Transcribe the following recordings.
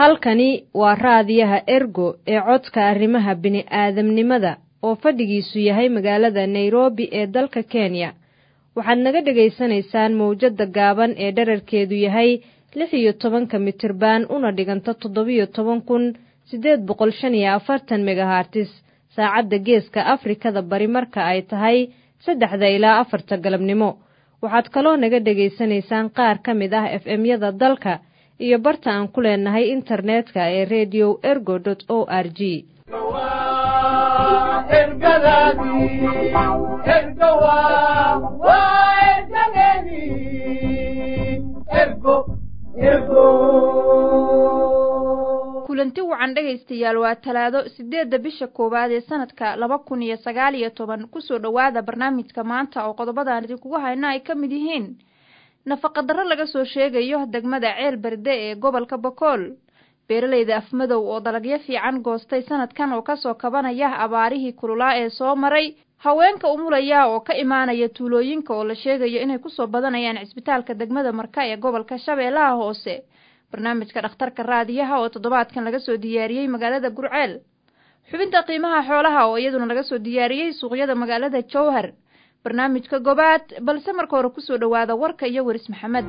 halkani waa raadiyaha ergo ee codka arrimaha bini'aadamnimada oo fadhigiisu yahay magaalada nairobi ee dalka kenya waxaad naga dhegaysanaysaan mawjadda gaaban ee dherarkeedu yahay lix iyo tobanka mitirban una dhiganta toddobiyo toban kun siddeed boqol shan iyo afartan megahartis saacadda geeska afrikada bari marka ay tahay saddexda ilaa afarta galabnimo waxaad kaloo naga dhegaysanaysaan qaar ka mid ah f m-yada dalka iyo barta aan ku leenahay internetka ee redio ergo o r g kulanti wacan dhegaystayaal waa talaado sideedda bisha koowaad ee sanadka laba kun iyo sagaal iyo toban kusoo dhowaada barnaamijka maanta oo qodobadaan idinkugu hayna ay ka mid yihiin nafaqadarro laga soo sheegayo degmada ceel berde ee gobolka bokool beeralayda afmadow oo dalagyo fiican goostay sanadkan oo kasoo kabanaya abaarihii kululaa ee soo maray haweenka umulaya oo ka imaanaya tuulooyinka oo la sheegayo inay kusoo badanayaan cisbitaalka degmada marka ee gobolka shabeellaha hoose barnaamijka dhakhtarka raadiyaha oo toddobaadkan laga soo diyaariyey magaalada gurceel xubinta qiimaha xoolaha oo iyaduna laga soo diyaariyey suuqyada magaalada jowhar barnaamijka gobaad balse marka hore kusoo dhowaada warka iyo weris maxamed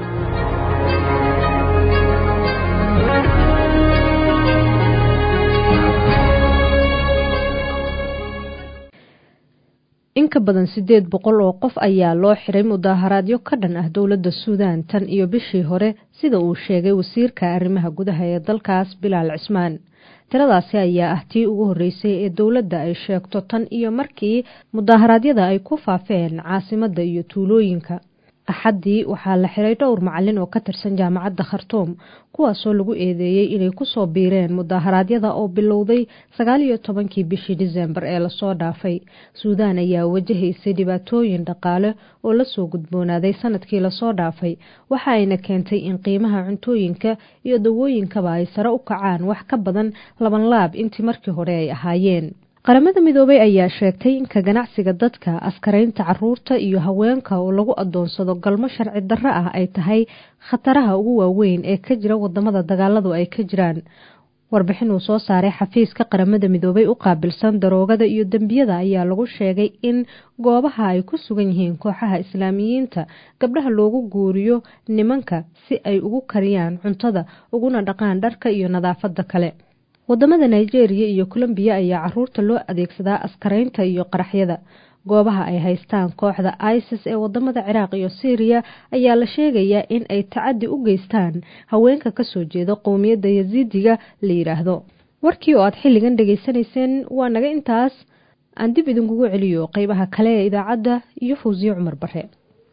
in ka badan siddeed boqol oo qof ayaa loo xiray mudaaharaadyo ka dhan ah dowladda suudaan tan iyo bishii hore sida uu sheegay wasiirka arrimaha gudaha ee dalkaas bilaal cismaan tiradaasi ayaa ah tii ugu horreysay ee dowladda ay sheegto tan iyo markii mudaaharaadyada ay ku faafeen caasimadda iyo tuulooyinka axaddii waxaa la xiray dhowr macalin oo ka tirsan jaamacadda khartuum kuwaasoo lagu eedeeyey inay kusoo biireen mudaaharaadyada oo bilowday sagaal iyo tobankii bishii disembar ee lasoo dhaafay suudaan ayaa wajahaysay dhibaatooyin dhaqaale oo lasoo gudboonaaday sanadkii lasoo dhaafay waxa ayna keentay in qiimaha cuntooyinka iyo dawooyinkaba ay sare u kacaan wax ka badan laban laab intii markii hore ay ahaayeen qaramada midoobay ayaa sheegtay in ka ganacsiga dadka askaraynta caruurta iyo haweenka oo lagu adoonsado galmo sharci darro ah ay tahay khataraha ugu waaweyn ee ka jira wadamada dagaaladu ay ka jiraan warbixin uu soo saaray xafiiska qaramada midoobay u qaabilsan daroogada iyo dembiyada ayaa lagu sheegay in goobaha ay ku sugan yihiin kooxaha islaamiyiinta gabdhaha loogu guuriyo nimanka si ay ugu kariyaan cuntada uguna dhaqaan dharka iyo nadaafada kale wadamada nigeria iyo colombiya ayaa caruurta loo adeegsadaa askaraynta iyo qaraxyada goobaha ay haystaan kooxda isis ee wadamada ciraaq iyo syriya ayaa la sheegayaa in ay tacadi u geystaan haweenka kasoo jeeda qowmiyadda yasiidiga la yidhaahdo warkii oo aad xilligan dhegaysanayseen waa naga intaas aan dib idinkugu celiyo qeybaha kale ee idaacadda iyo fawsiye cumar bare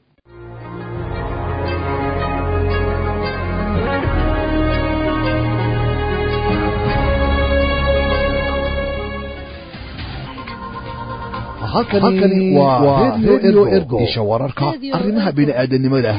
halkani waa redio ergo isha wararka arrimaha bini'aadanimada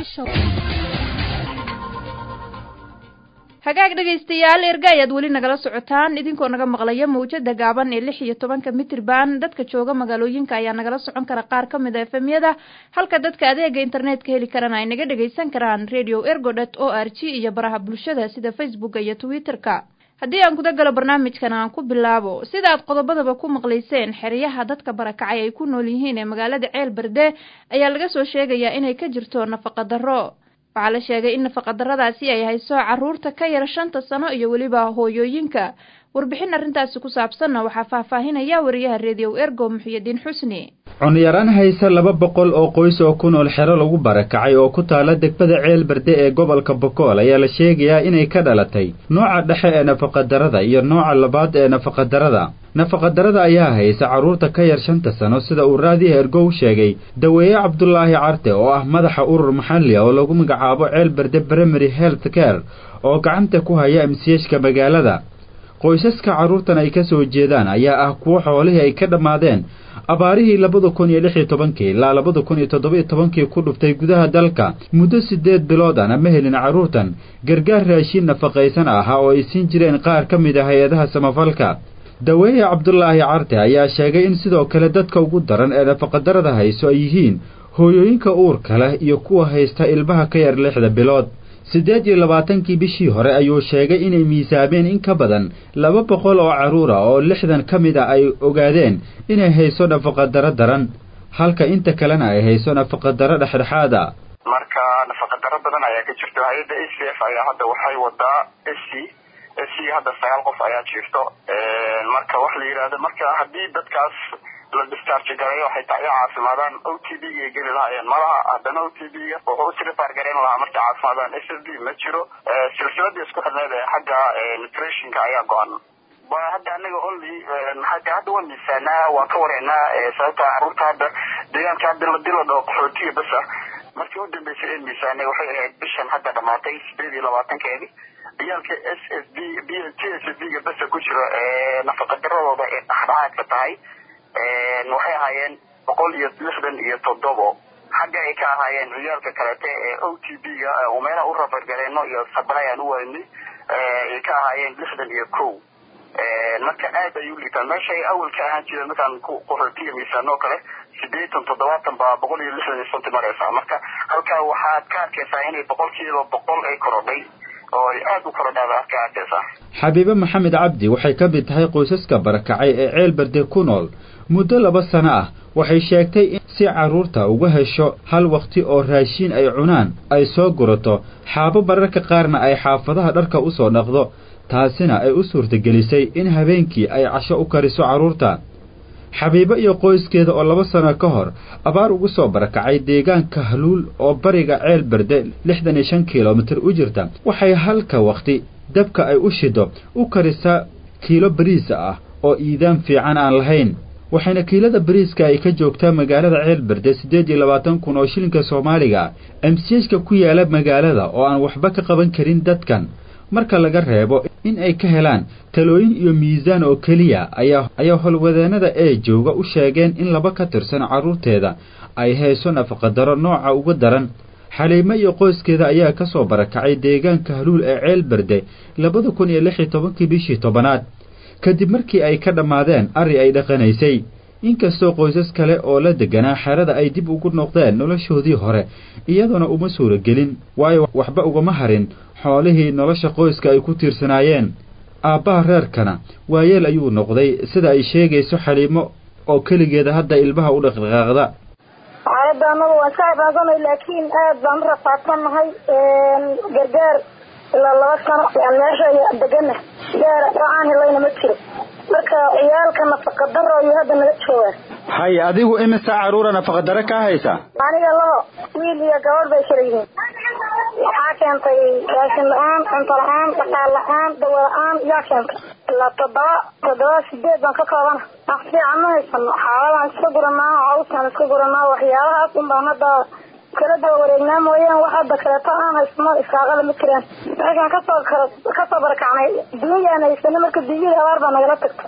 hagaag dhegaystayaal erga ayaad weli nagala socotaan idinkoo naga maqlaya mawjada gaaban ee lix iyo tobanka mitirban dadka jooga magaalooyinka ayaa nagala socon kara qaar ka mid a efemyada halka dadka adeega internetka heli karana ay naga dhagaysan karaan radio ergodet o r g iyo baraha bulshada sida facebooka iyo twitter-ka haddii aan guda galo barnaamijkan aan ku bilaabo sida aad qodobadaba ku maqlayseen xeryaha dadka barakacay ay ku nool yihiin ee magaalada ceel berde ayaa laga soo sheegayaa inay ka jirto nafaqa darro waxaa la sheegay in nafaqadarradaasi ay hayso caruurta ka yar shanta sano iyo weliba hooyooyinka warbixin arrintaasi ku saabsanna waxaa faahfaahinaya wariyaha redio ergo muxiyadiin xusni cunyaraan haysa laba boqol oo qoys oo ku nool xero lagu barakacay oo ku taala degmada ceel berde ee gobolka bokool ayaa la sheegayaa inay ka dhalatay nooca dhexe ee nafaqadarrada iyo nooca labaad ee nafaqadarrada nafaqadarrada ayaa haysa carruurta ka yar shanta sano sida uu raadiya ergow sheegay daweeye cabdulaahi carte oo ah madaxa urur maxalli ah oo lagu magacaabo ceel berde primary health care oo gacanta ku haya amsiyashka magaalada qoysaska carruurtan ay ka soo jeedaan ayaa ah kuwo xoolihii ay ka dhammaadeen abaarihii labada kun iyo lix iyo tobankii ilaa labada kun iyo toddoba-iyo tobankii ku dhuftay gudaha dalka muddo siddeed bilood ana ma helin carruurtan gargaar raashiin nafaqaysan ahaa oo ay siin jireen qaar ka mid ah hay-adaha samafalka daweeye cabdulaahi carte ayaa sheegay in sidoo kale dadka ugu daran ee nafaqadarrada hayso ay yihiin hooyooyinka uurka leh iyo kuwa haysta ilmaha ka yar lixda bilood siddeed iyo labaatankii bishii hore ayuu sheegay inay miisaameen in ka badan laba boqol oo carruura oo lixdan ka mid a ay ogaadeen inay hayso nafaqadaro daran halka inta kalena ay hayso nafaqadaro dhexdhexaada marka nafaqadaro badan ayaa ka jirto hay-adda a c f ayaa hadda waxay wadaa s c s c hadda sagaal qof ayaa jirto marka waxa la yidhahda marka haddii dadkaas la discharge gareeyo xitaa ay caafimaadaan o t b ga geli lahaayeen malaha haddana o t b ga wuxuu u sirifaar gareyn lahaa markay caafimaadaan s f b ma jiro silsiladii isku xidhneed ee xagga nutritionka ayaa go-an hadda anaga only hada hadda waan miisaanaa waan ka wareynaa sababta caruurta hadda deegaanka hadda hadii la dhaho qaxootiga basa markii u dambeysay ee miisaanay waxay ahayd bishan hadda dhamaatay sideed iyo labaatankeedi ciyaalka s s b b t s b ga basa ku jiro nafaqadaradooda ee dhexdhexaadka tahay waxay ahaayeen boqol iyo lixdan iyo toddobo xagga ay ka ahaayeen ciyaalka kalete ee o t b ga meelaha u rafargareeno iyo sablay aan u waynay ay ka ahaayeen lixdan iyo kow marka aad ay u liitaan meesha ay awal ka ahaan jireen markaan qaxootiga miisaan oo kale sideetan toddobaatan baa boqol iyo lixdan iyo sonti mareysaa marka halkaa waxaad ka arkaysaa inay boqolkiiba boqol ay korodhay oo ay aada u korodhaada aad ka arkaysaa xabiibe maxamed cabdi waxay ka mid tahay qoysaska barakacay ee ceel berde ku nool muddo laba sano ah waxay sheegtay in si carruurta uga hesho hal wakhti oo raashiin ay cunaan ay soo gurato xaabo mararka qaarna ay xaafadaha dharka u soo dhaqdo taasina ay u suurtagelisay in habeenkii ay casho u kariso carruurta xabiibo iyo qoyskeeda oo laba sano ka hor abaar ugu soo barakacay deegaanka haluul oo bariga ceel berde lixdan iyo shan kilomitir u jirta waxay halka wakhti dabka ay u shido u karisaa kiilo bariisa ah oo iidaan fiican aan lahayn waxayna kiilada bariiska ay ka joogtaa magaalada ceel berde siddeed iyo labaatan kun oo shilinka soomaaliga emsiyejka ku yaala magaalada oo aan waxba ka qaban karin dadkan marka laga reebo in ay ka helaan talooyin iyo miisaan oo keliya ayaa ayaa howlwadeennada ee jooga u sheegeen in laba ka tirsan carruurteeda ay hayso nafaqadaro nooca uga daran xaliimo iyo qoyskeeda ayaa ka soo barakacay deegaanka haluul ee ceel berde labada kun iyo lix iyo tobankii bishii tobanaad kadib markii ay ka dhammaadeen arri ay dhaqanaysay inkastoo qoysas kale oo la deganaa xerada ay dib ugu noqdeen noloshoodii hore iyadoona uma suuragelin waayo waxba ugama harin xoolihii nolosha qoyska ay ku tiirsanaayeen aabbaha reerkana waayeel ayuu noqday sida ay sheegayso xaliimo oo keligeeda hadda ilmaha u dhaqdhaqaaqda xaaladda annaga waan ka cibaadsanay laakiin aad baan u rafaadsannahay gargaar ilaa laba sano yaan meesha degana gaara oo aan helayna ma jiro marka ciyaalka nafaqadaro iyo hadda naga joogaan hay adigu imisa carruura nafaqadaro ka haysa aniga labo wiil iyo gabadh bay kala yihiin waxaa keentay raashin la-aan cunto la-aan dhaqaal la-aan dawa la-aan yaa keentay ilaa toddoba toddoba sideed baan ka koobana wax fiican ma haysano xaaladaan iska guranaa cawsaan iska guranaa waxyaabahaas un baan hadda kala daba wareegnaa mooyaan wax hadda kaleeto aan haysano iskaaqala ma jiraan meeshaan kasoo kala kasoo barakacnay duunyaan haysano marka duunyada abaar baa nagala tagta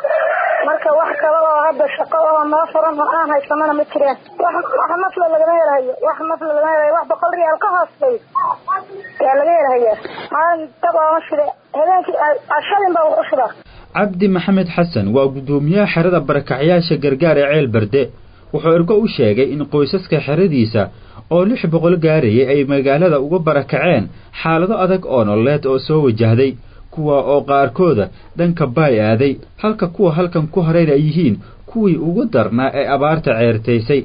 marka wax kale oo hadda shaqo oo noo furan oo aan haysanona ma jiraan wax wax nafla lagama helahayo wax nafla lagama helayo wax boqol riyaal ka hooseeyo yaa laga helahayaa maalin dabooma shide habeenkii cashadin baa wax u shidaa cabdi maxamed xasan waa guddoomiyaha xerada barakacyaasha gargaar ee ceel berde wuxuu ergo u sheegay in qoysaska xeradiisa oo lix boqol gaarayay ay magaalada uga barakaceen xaalado adag oo nololeed oo soo wajahday kuwa oo qaarkooda dhanka baay aaday halka kuwa halkan ku harayna ay yihiin kuwii ugu darnaa ee abaarta ceertaysay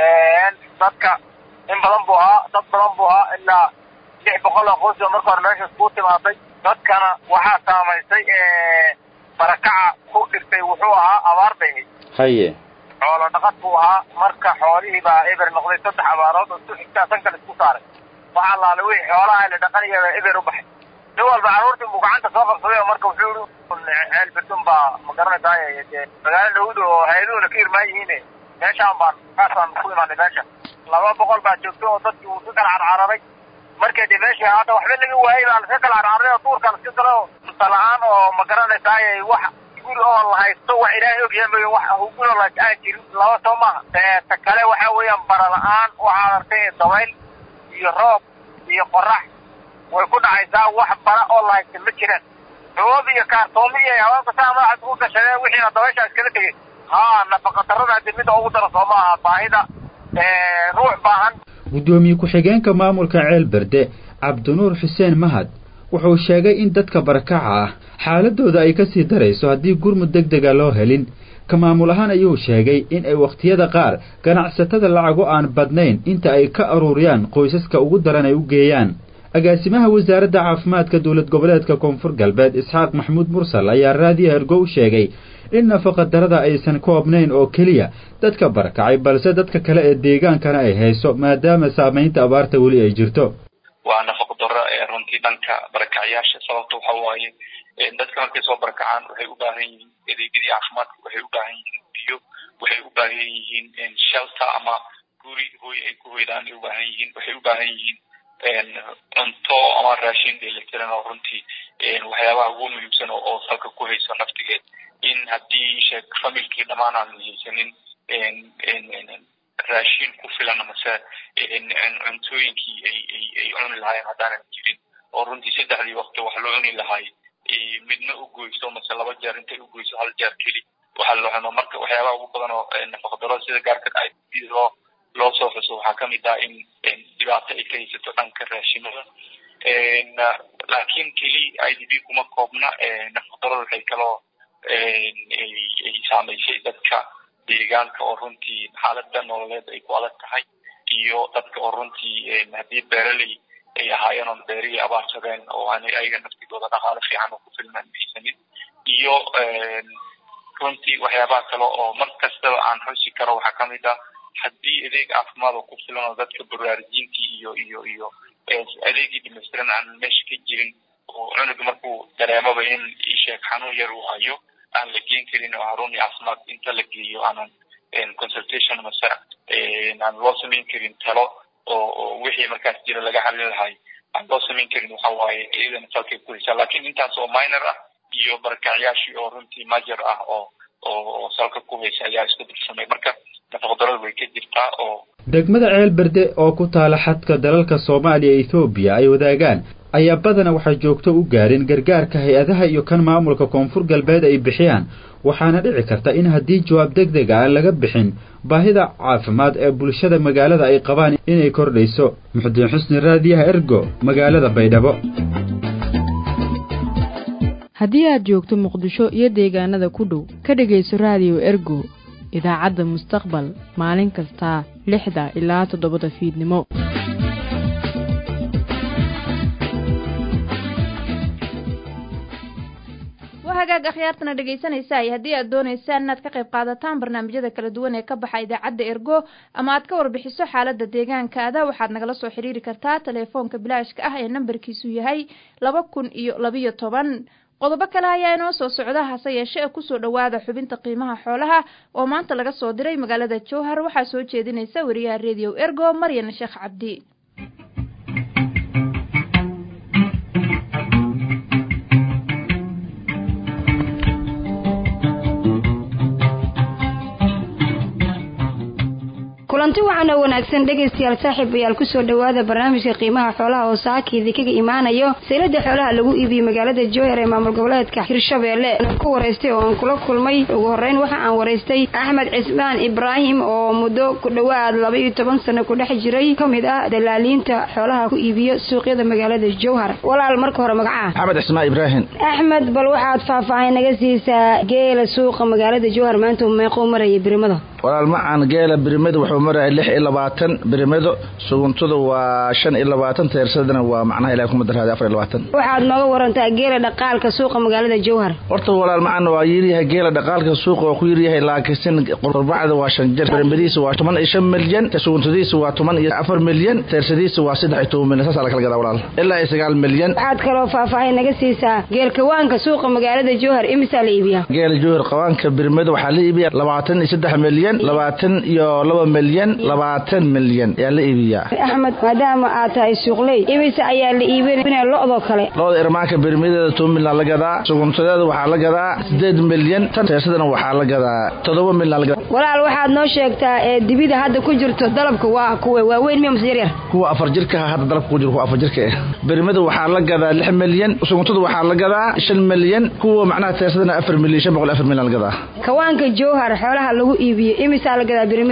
dadka in badan buu ahaa dad badan buu ahaa ilaa lix boqol oo qoys oo marka hore meeshaas kuu timaaday dadkana waxaa saamaysay barakaca ku dhigtay wuxuu ahaa abaar bay haye xoolo dhaqad buu ahaa marka xoolihii baa eber noqday saddex abaarood oo isku xigtaa san kale isku saaray waxaa laala wixii xoolaha la dhaqanaya eber u baxay nin walba carruurtii buu gacanta soo qabsaday oo marka wuxuu yihi ceel berdun baa ma garanaysaa dee magaalo dhawd oo hay-aduhuna ka irmaan yihiin meeshaan baan kaasaan ku imaanay meesha laba boqol baa joogto oo dadkii uu iska kala carcararay markay dee meeshii hadda waxba laga waayey baa laska kala carcararay oo duurka laska galo cunto la-aan oo ma garanaysaa wax guri oo la haysto wax ilaahay ogyahay mooye wax guri oo la aan jirin laba soo maaha ta kale waxa weeyaan bara la-aan waxaad artay dabayl iyo roob iyo qorax way ku dhacaysaa wax bara oo la haysta ma jiraan xoob iyo kaartoomi iyo haweenka saa madaxaad ugu gashadeen wixiina dabaysha iskala tegey haa nafaqa darrada hadii midda ugu daro soo maaha baahida ruux baahan guddoomiye ku-xigeenka maamulka ceel berde cabdinuur xuseen mahad wuxuu sheegay in dadka barakaca ah xaaladooda ay ka sii darayso haddii gurmud deg dega loo helin ka maamul ahaan ayuu sheegay in ay wakhtiyada qaar ganacsatada lacago aan badnayn inta ay ka aruuriyaan qoysaska ugu daran ay u geeyaan agaasimaha wasaaradda caafimaadka dowlad goboleedka koonfur galbeed isxaaq maxamuud mursal ayaa raadiyo hergow sheegay in nafaqadarada aysan koobnayn oo keliya dadka barakacay balse dadka kale ee deegaankana ay hayso maadaama saamaynta abaarta weli ay jirto waa nafaqo darro ee runtii dhanka barakacyaasha sababta waxa waaye dadka markay soo barakacaan waxay u baahan yihiin adeegyadii caafimaadka waxay u baahan yihiin biyo waxay u baahan yihiin shelter ama guri hooy ay ku hoydaan ay u baahan yihiin waxay u baahan yihiin cunto ama raashin dheelitiran oo runtii waxyaabaha ugu muhiimsan oo salka ku hayso naftigeed in haddii sheeg familkii dhammaan aan haysanin raashin ku filan mase cuntooyinkii ay ay ay cuni lahaayeen haddaanan jirin oo runtii saddexdii waqti wax loo cuni lahaay midna u goyso mase laba jeer intay u goyso hal jeer keli waxa loo cuno marka waxyaabaha ugu badan oo nafaqadaro sida gaarka ay loo loo soo xuso waxaa kamid ah in dhibaato ay ka haysato dhanka raashimada laakiin keli i d b kuma koobna nafaqadarada waxay kaloo ay saamaysay dadka deegaanka oo runtii xaalada nololeed ay ku adag tahay iyo dadka oo runtii haddii beeraley ay ahaayeen oon beerihii abaarsadeen oo aanay ayaga naftigooda dhaqaale fiican oo ku filmaan haysanin iyo runtii waxyaabaha kale oo mar kastaba aan xusi karo waxaa kamid ah haddii adeeg caafimaad oo ku filan oo dadka baraarujintii iyo iyo iyo adeegii dhamaystiran aan meesha ka jirin oo cunuga markuu dareemaba in isheeg xanuun yar uu hayo aan la geen karin oo xaruni caafimaad inta la geeyo aanan consultation mase aan loo samayn karin talo oo oo wixii markaas jira laga xalin lahay aan loo samayn karin waxa waaye iyadana salkay ku haysaa laakiin intaas oo minor ah iyo barakacyaashii oo runtii major ah oo oo salka ku haysa ayaa isku dirsamay marka nafaqdarada way ka jirtaa oo degmada ceel berde oo ku taala xadka dalalka soomaaliya e ethoobiya ay wadaagaan ayaa badana waxay joogto u gaareen gargaarka hay-adaha iyo kan maamulka koonfur galbeed ay bixiyaan waxaana dhici karta in haddii jawaab deg deg aan laga bixin baahida caafimaad ee bulshada magaalada ay qabaan inay kordhayso muxudiin xusni raadiyaha ergo magaalada baydhabo haddii aad joogto muqdisho iyo deegaanada ku dhow ka dhegayso raadiyo ergo idaacadda mustaqbal maalin kastaa lixda ilaa toddobada fiidnimo hagaag akhyaartana dhegaysanaysaay haddii aad doonaysaan inaad ka qayb qaadataan barnaamijyada kala duwan ee ka baxa idaacadda ergo ama aad ka warbixiso xaalada deegaankaada waxaad nagala soo xiriiri kartaa teleefoonka bilaashka ah ee nambarkiisu yahay laba kun iyo labiyo toban qodobo kale ayaa inoo soo socda hase yeeshe ee kusoo dhowaada xubinta qiimaha xoolaha oo maanta laga soo diray magaalada jowhar waxaa soo jeedinaysa wariyaha rediyo ergo maryan sheekh cabdi kulanti waxaana wanaagsan dhegaystayaal saaxiibayaal kusoo dhowaada barnaamijka qiimaha xoolaha oo saakiidii kaga imaanayo saylada xoolaha lagu iibiyey magaalada jowhar ee maamul goboleedka hirshabeelle ku waraystay oo aan kula kulmay ugu horeyn waxa aan waraystay axmed cismaan ibraahim oo muddo ku dhowaad laba iyo toban sano ku dhex jiray ka mid ah dalaaliinta xoolaha ku iibiyo suuqyada magaalada jowhar walaal marka hore magacaha axmed cismaan ibraahim axmed bal waxaad faahfaahin naga siisaa geela suuqa magaalada jowhar maanta meequu maraya birimada walaal macaan geela birimadu wuxuu maraya lix iyo labaatan birimado suguntada waa shan iyo labaatan teersadana waa macnaha ilahay kuma daraaday afar iyo labaatan waxaad nooga warantaa geela dhaqaalka suuqa magaalada jowhar horta walaal macaan waa yiryahay geela dhaqaalka suuqa waa ku yiryahay laakiin qurbacda waa shan jir birimadiisa waa toban iyo shan milyan suguntadiisa waa toban iyo afar milyan teersadiisa waa saddex iyo toban milyan saasaa la kala gadaa walaal ilaa iyo sagaal milyan waxaad kaloo faahfaahin naga siisaa geel kawaanka suuqa magaalada jowhar imisaa la iibiyaa geela jowhar qawaanka birimada waxaa la iibiyaa labaatan iyo saddex milyan labaatan iyo laba milyan labaatan milyan ayaa la iibiyaa axmed maadaama aad tahay suuqley imise ayaa la iibinaya lo-doo kale lo-da irmaanka birmideeda toban milyan la gadaa suguntadeeda waxaa la gadaa sideed milyan tan teersadana waxaa la gadaa toddoba milyan la gadaa walaal waxaad noo sheegtaa ee dibida hadda ku jirto dalabka waa kuwe waaweyn miya mase yaryar kuwa afar jirka hadda dalabka ku jiro kuwa afar jirka eh birmada waxaa la gadaa lix milyan suguntada waxaa la gadaa shan milyan kuwa macnaha teersadana afar milyan shan boqol afar milyan la gadaa kawaanka jowhar xoolaha lagu iibiyo imisaa la gadaa birimadiisa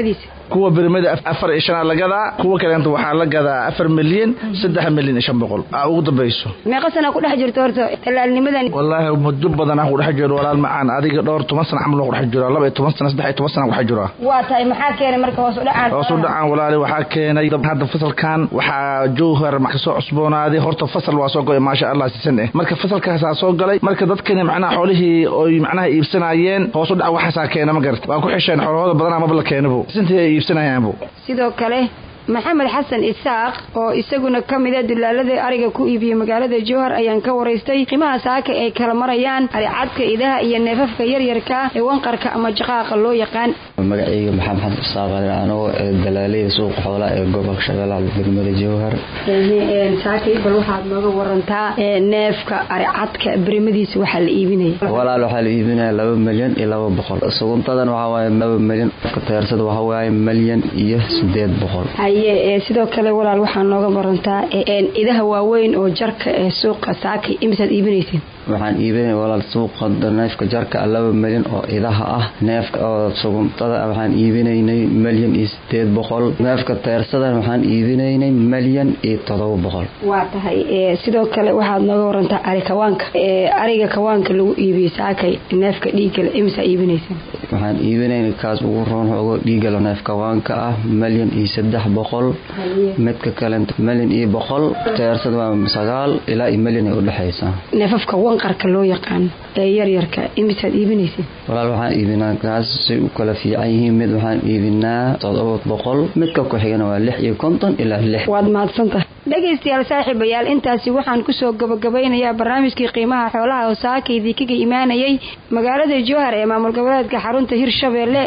kuwa birimada afar iyo shan la gadaa kuwa kaleenta waxaa la gadaa afar milyan saddex milyan iyo shan boqol aa ugu dambayso meeqa sana ku dhex jirto horta talaalnimadan wallaahi muddo badan aan ku dhex jiro walaal macaan adiga dhowr toban sana camal ku dhex jiro laba iyo toban sana saddex iyo toban sana ku dhex jiro waa tahay maxaa keenay marka hoos u dhacaan hoos u dhacaan walaali waxaa keenay hadda fasalkan waxaa jowhar ka soo cusboonaaday horta fasal waa soo go'ay maasha allah sisan eh marka fasalkaasaa soo galay marka dadkani macnaha xoolihii oy macnaha iibsanayeen hoos u dhac waxaasaa keena ma garata waa ku xisheen xoolahooda badanaa maba la keenabo sintii ay iibsanayaanbo sidoo kale maxamed xasan isaaq oo isaguna ka mida dulaalada ariga ku iibiyey magaalada jowhar ayaan ka waraystay qiimaha saaka ay kala marayaan aricadka idaha iyo neefafka yaryarka ee wanqarka ama jaqaaqa loo yaqaan magacayga maxamed xasan isaaq anoo dalaaleyda suuqa xoolaha ee gobolka shabeellaha degmada jowhar saakay bal waxaad nooga warantaa neefka aricadka berimadiisa waxaa la iibinaya walaal waxaa la iibinaya laba milyan iyo laba boqol suguntadan waxaa waaye laba milyan teersada waxaa waaye milyan iyo sideed boqol haye sidoo kale walaal waxaa nooga warantaa idaha waaweyn oo jarka ee suuqa saakay imisaad iibinayseen waxaan iibinaya walaal suuqa neefka jarka laba milyan oo idaha ah neefka oo suguntada waxaan iibinaynay milyan iyo sideed boqol neefka teersadan waxaan iibinaynay milyan iyo todoba boqol waa tahay sidoo kale waxaad nooga warantaa ari kawaanka ariga kawaanka lagu iibiyey saakay neefka dhiigale imisaa iibinayseen waxaan iibinayna kaas ugu roon xoogo dhiigalo neef kawaanka ah milyan iyo saddex boqol midka kale milyan iyo boqol teersada waa sagaal ilaa iyo milyan ay udhexaysaa neefafka wanqarka loo yaqaan ee yaryarka imisaad iibinayseen walaal waxaan iibinaa kaas say u kala fiican yihiin mid waxaan iibinaa todoba boqol midka ku xigana waa lix iyo konton ilaa lix waad mahadsantahay dhegaystayaal saaxiibayaal intaasi waxaan kusoo gabagabeynayaa barnaamijkii qiimaha xoolaha oo saakaydii kaga imaanayay magaalada jowhar ee maamul goboleedka xarunta hirshabeelle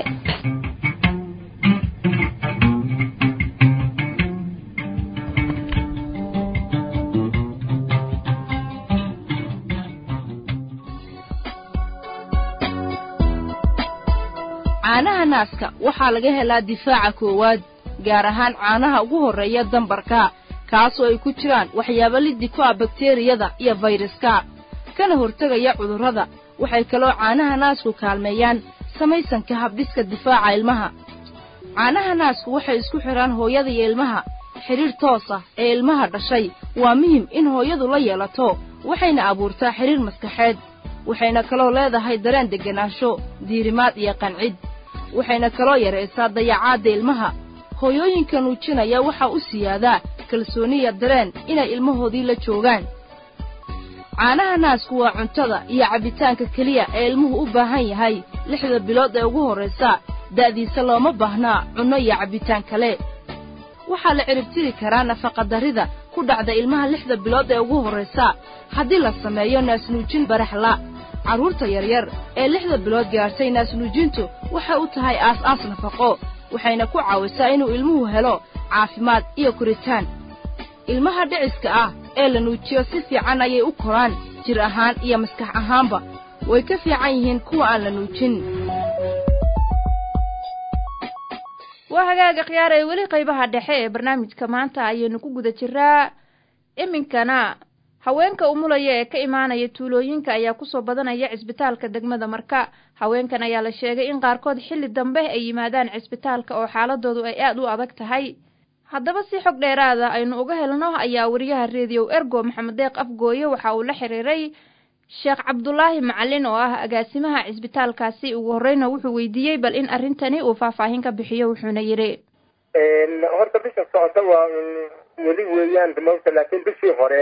caanaha naaska waxaa laga helaa difaaca koowaad gaar ahaan caanaha ugu horreeya dambarka kaasoo ay ku jiraan waxyaabo liddi ku ah bakteriyada iyo fayraska kana hortegaya cudurrada waxay kaloo caanaha naasku kaalmeeyaan samaysanka habdhiska difaaca ilmaha caanaha naasku waxay isku xidhaan hooyada iyo ilmaha xidhiidh toos ah ee ilmaha dhashay waa muhim in hooyadu la yeelato waxayna abuurtaa xidhiidh maskaxeed waxayna kaloo leedahay dareen degganaansho diirimaad iyo qancid waxayna kaloo yaraysaa dayacaadda ilmaha hooyooyinka nuujinaya waxaa u siyaadaa kalsooniya dareen inay ilmahoodii la joogaan caanaha naasku waa cuntada iyo cabbitaanka keliya ee ilmuhu u baahan yahay lixda bilood ee ugu horraysa da'diisa looma baahnaa cunno iyo cabbitaan kale waxaa la ciribtiri karaa nafaqadarrida ku dhacda ilmaha lixda bilood ee ugu horraysa haddii la sameeyo naasnuujin baraxla carruurta yaryar ee lixda bilood gaadhtay naasnuujintu waxay u tahay aas-aas nafaqo waxayna ku caawisaa inuu ilmuhu helo caafimaad iyo koritaan ilmaha dhiciska ah ee la nuujiyo si fiican ayay u koraan jir ahaan iyo maskax ahaanba way ka fiican yihiin kuwa aan la nuujin waa hagaaga khiyaar ee weli qaybaha dhexe ee barnaamijka maanta ayaynu ku guda jiraa iminkana haweenka umulaya ee ka imaanaya tuulooyinka ayaa kusoo badanaya cisbitaalka degmada marka haweenkan ayaa la sheegay in qaarkood xilli dambe ay yimaadaan cisbitaalka oo xaaladoodu ay aad u adag tahay haddaba si xog dheeraada aynu uga helno ayaa wariyaha reediyow ergo maxamed deeq afgooye waxa uu la xiriiray sheekh cabdulaahi macalin oo ah agaasimaha cisbitaalkaasi ugu horreyna wuxuu weydiiyey bal in arrintani uu faahfaahin ka bixiyo wuxuuna yidhi horta bisha socota waa weli weeyaan mawta laakiin bishii hore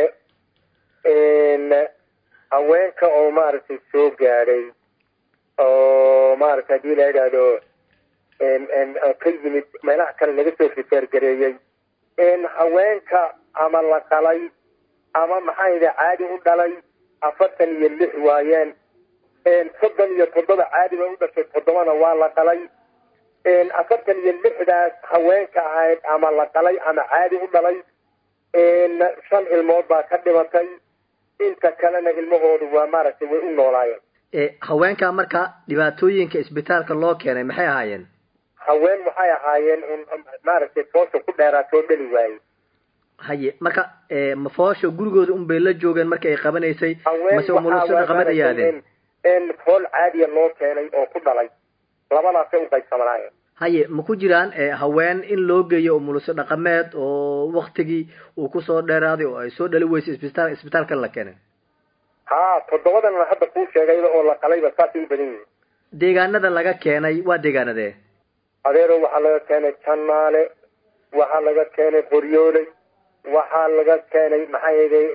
haweenka oo maaragtay soo gaadhay oo maaragtay hadii la yidhaahdo ka yimid meelaha kale laga soo rifeergareeyey haweenka ama la qalay ama maxaa yidhi caadi u dhalay afartan iyo lix waayeen soddon iyo toddoba caadi bay u dhashay toddobana waa la qalay afartan iyo lixdaas haweenka ahayd ama la qalay ama caadi u dhalay shan ilmood baa ka dhimatay inta kalena ilmahoodu waa maaragtay way u noolaayeen haweenka marka dhibaatooyinka isbitaalka loo keenay maxay ahaayeen haween waxay ahaayeen maaragtay foosha ku dheeraatoo dhali waayey haye marka mafoosha gurigooda un bay la joogeen markii ay qabanaysay mase umulusada qabad ay aadeen fool caadiya loo keenay oo ku dhalay labadaasay u qaybsamanaayeen haye ma ku jiraan haween in loo geeyo umuliso dhaqameed oo waktigii uu kusoo dheeraaday oo ay soo dhali weysay isbitaal isbitaalkan la keenay ha toddobadan hadda kuu sheegayba oo la qalayba saasay u badan yihiin deegaanada laga keenay waa deegaanadee adeero waxaa laga keenay janaale waxaa laga keenay qoryooley waxaa laga keenay maxaa yeelay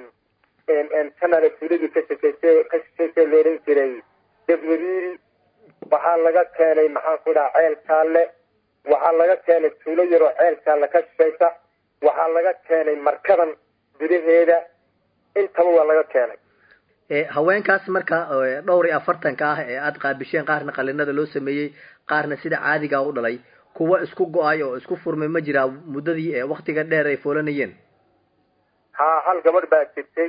janaale tuuladii ka shekeyse ka shekeyse leeran jiray debweriiri waxaa laga keenay maxaan ku dhaha ceel jaalle waxaa laga keenay tuulo yaroo ceel jaalle ka shishaysa waxaa laga keenay markadan gudaheeda intaba waa laga keenay haweenkaas marka dhowr iyo afartanka ah ee aada qaabisheen qaarna qalinada loo sameeyey qaarna sida caadiga u dhalay kuwa isku go-ay oo isku furmay ma jiraa muddadii waktiga dheer ay foolanayeen ha hal gabadh baa jirtay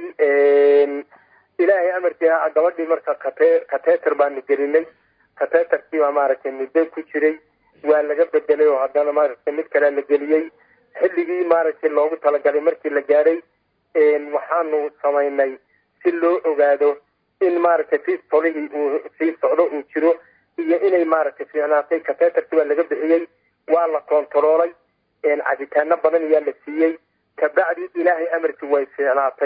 ilaahay amarkii gabadhii marka kate kateter baanu gelinay kateterkii baa maaragtay muddo ku jiray waa laga bedelay oo haddana maaragtay mid kalea la geliyey xilligii maaragtay loogu talagalay markii la gaadhay waxaanu samaynay si loo ogaado in maaragtay fistolihii uu sii socdo uu jiro iyo inay maaragtay fiicnaatay kateterkii baa laga bixiyey waa la kontaroolay cabitaano badan ayaa la siiyey kabacdi ilaahay amarkii way fiicnaatay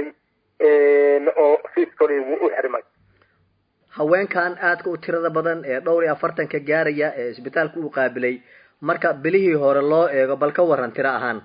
oo fistolihii wuu u xirmay haweenkan aadka u tirada badan ee dhowr iyo afartanka gaaraya ee isbitaalka uu qaabilay marka bilihii hore loo eego bal ka waran tiro ahaan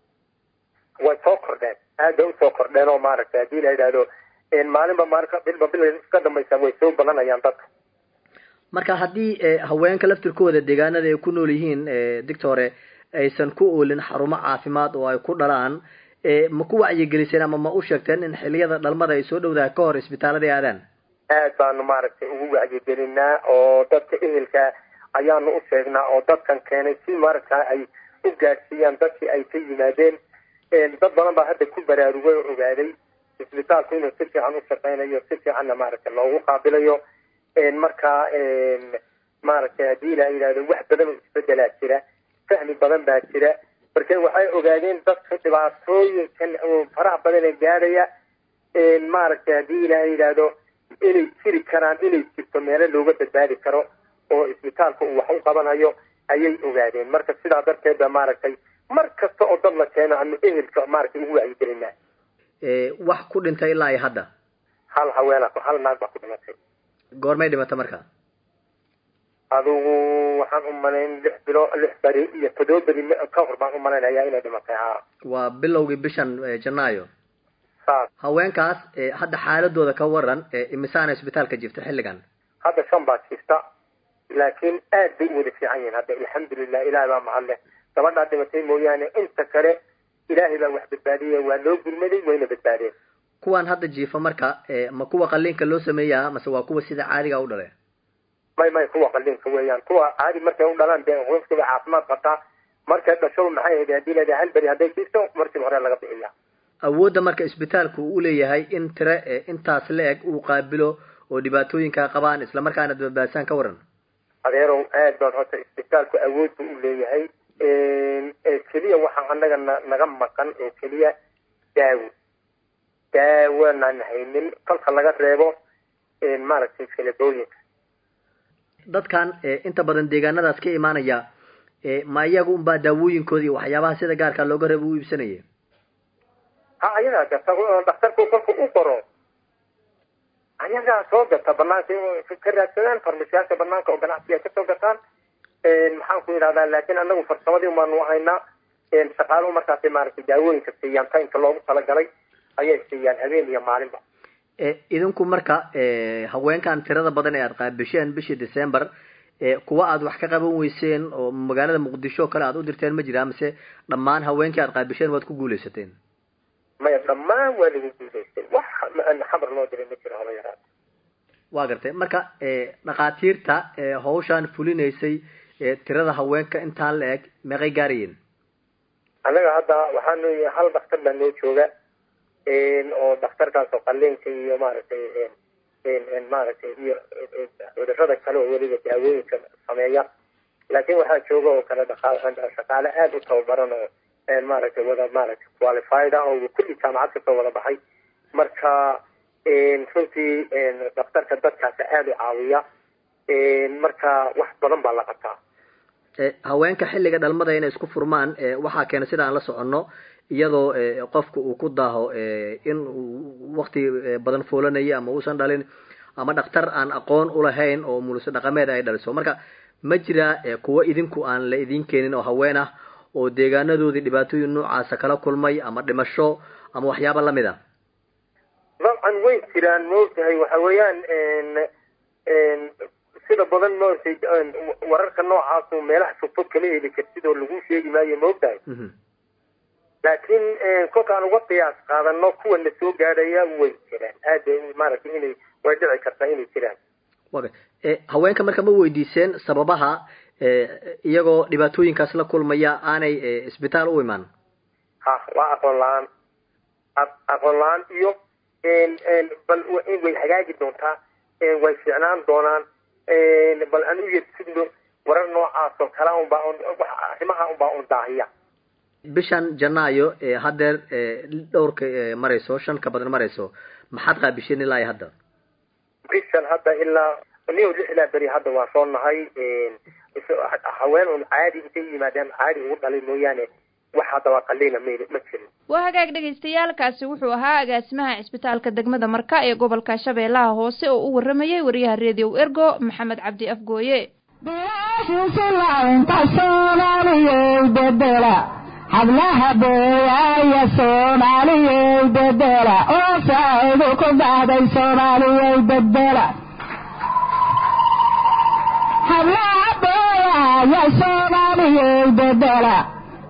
way soo kordheen aad bay usoo kordheen oo maaragtay haddii la yidhaahdo maalinba maalinka bilba bil iska dambaysa way soo badanayaan dadka marka haddii haweenka laftirkooda deegaanada ay ku nool yihiin dictore aysan ku oolin xarumo caafimaad oo ay ku dhalaan ma ku wacyigeliseen ama ma u sheegteen in xiliyada dhalmada ay soo dhowdaha ka hor isbitaalada aadaan aad baanu maaragtay ugu wacyigelinaa oo dadka ehelka ayaanu u sheegnaa oo dadkan keenay si maaragta ay u gaadhsiiyaan dadkii ay ka yimaadeen dad badan baa hadda ku baraarugay oo ogaaday isbitaalku inuu si fiican u shaqeynayo si fiicanna maaragtay loogu qaabilayo marka maaragtay haddii la yidhahdo wax badan oo isbedelaa jira fahmi badan baa jira marka waxay ogaadeen dadka dhibaatooyinkan oo faraha badan ee gaadhaya maaragtay haddii la yidhaahdo inay jiri karaan inay jirto meelo looga badbaadi karo oo isbitaalka uu wax u qabanayo ayay ogaadeen marka sidaa darteed ba maaragtay mar kasta oo dad la keeno anu ehelka maaragtay ugu wacyigelinaa wax ku dhintay ilaa iyo hadda hal haweena hal naag baa ku dhimatay goormay dhimata marka adigu waxaan u malayn lix bilo lix beri iyo toddoba beri ka hor baan u malaynayaa inay dhimatay ha waa bilowgii bishan janaayo saas haweenkaas hadda xaaladooda ka waran imisaana isbitaalka jirta xilligan hadda shan baa jirta laakiin aad bay u wada fiican yihiin hadda alxamdulilah ilahay baa mahad leh gabadhaa dhimatay mooyaane inta kale ilaahay baa wax badbaadiyey waa loo gurmaday wayna badbaadeen kuwan hadda jiifa marka ma kuwa qaliinka loo sameeyaa mase waa kuwa sida caadiga u dhale may may kuwa qaliinka weeyaan kuwa caadi markay u dhalaan dee qofkiiba caafimaad qabtaa markay dhasho maxay ahayd haddii la hal beri hadday jirto markiiba hore laga bixiya awoodda marka isbitaalku uu leeyahay in tire intaas la eg uu qaabilo oo dhibaatooyinkaa qabaan islamarkaana badbaadisaan ka waran adeerow aad baan horta isbitaalku awood buu u leeyahay keliya waxaa anaga na naga maqan oo keliya daawo daawanaan haynin kolka laga reebo maaragtay filabooyinka dadkan inta badan deegaanadaas ka imaanaya ma iyaga unbaa daawooyinkooda iyo waxyaabaha sida gaarka looga reebo u iibsanaya ha ayagaa gata dhakhtarku kolku u qoro ayagaa soo gata banaanka ka raadsadaan farmashiyaasha banaanka oo ganacsiga kasoo gataan maxaan ku yidhahdaa laakiin anagu farsamadii baanu haynaa shaqaaluhu markaasay maaragtay daawooyinka siiyaan taynka loogu talagalay ayay siiyaan habeen iyo maalinba idinku marka haweenkan tirada badan ee aada qaabisheen bishii december kuwa aad wax ka qaban weyseen oo magaalada muqdisho o kale aad u dirteen ma jiraa mise dhammaan haweenkii aad qaabisheen waad ku guuleysateen maya dhammaan waa lagu guuleystay wax xabar loo diray ma jiro haba yaraata waa gartay marka dhakhaatiirta hawshaan fulinaysay tirada haweenka intaan la eg meeqay gaarayeen annaga hadda waxaanu hal dhakhtar baa noo jooga oo dhakhtarkaas oo qaliinka iyo maaragtay maaragtay iyo cudurada kale oo weliba daawooyinka sameeya laakiin waxaa jooga oo kale shaqaale aada u tababaran oo maaragtay wada maaragtay qualified ah oo kulli jaamacad kasoo wada baxay marka runtii dhakhtarka dadkaasi aada u caawiya marka wax badan baa la qabtaa haweenka xilliga dhalmada inay isku furmaan waxaa keena sida aan la soconno iyadoo qofka uu ku daaho in uu wakti badan foolanayo ama uusan dhalin ama dhakhtar aan aqoon ulahayn oo muluse dhaqameed ay dhaliso marka ma jiraa kuwo idinku aan la idin keenin oo haween ah oo deegaanadoodii dhibaatooyin noocaasa kala kulmay ama dhimasho ama waxyaaba lamid ah dabcan way jiraan maogtahay waxa weeyaan sida badan maogtay wararka noocaasu meelaha fogfog kama heli kartid oo lagu sheegi maayo maogtahay laakiin kolkaan uga qiyaas qaadano kuwa na soo gaadhaya way jiraan aada maaragtay inay way dhici kartaa inay jiraan waga haweenka marka ma weydiiseen sababaha iyagoo dhibaatooyinkaas la kulmaya aanay isbitaal u imaan ha waa aqoon la-aan aqoon la-aan iyo bal way hagaagi doontaa way fiicnaan doonaan bal aan u yersugno warar noocaas oo kala unbaa arrimaha unbaa un daahiya bishan janaayo haddeer dhowrka marayso shan ka badan marayso maxaad qaabisheen ilaa iyo hadda bishan hadda ilaa niyo lixdaa beri hadda waa soo nahay haween un caadi intay yimaadeen caadi ugu dhalay mooyaane wax hadda waa qaliina m ma jirin waa hagaag dhagaystayaalkaasi wuxuu ahaa agaasimaha cisbitaalka degmada marka ee gobolka shabeellaha hoose oo u waramayay wariyaha redio ergo maxamed cabdi afgooye hablaha beeyaaya soomaaliyey bedela oo saacidu ku dhahday soomaaliyey bedela hablaha beeyaaya soomaaliyey bedela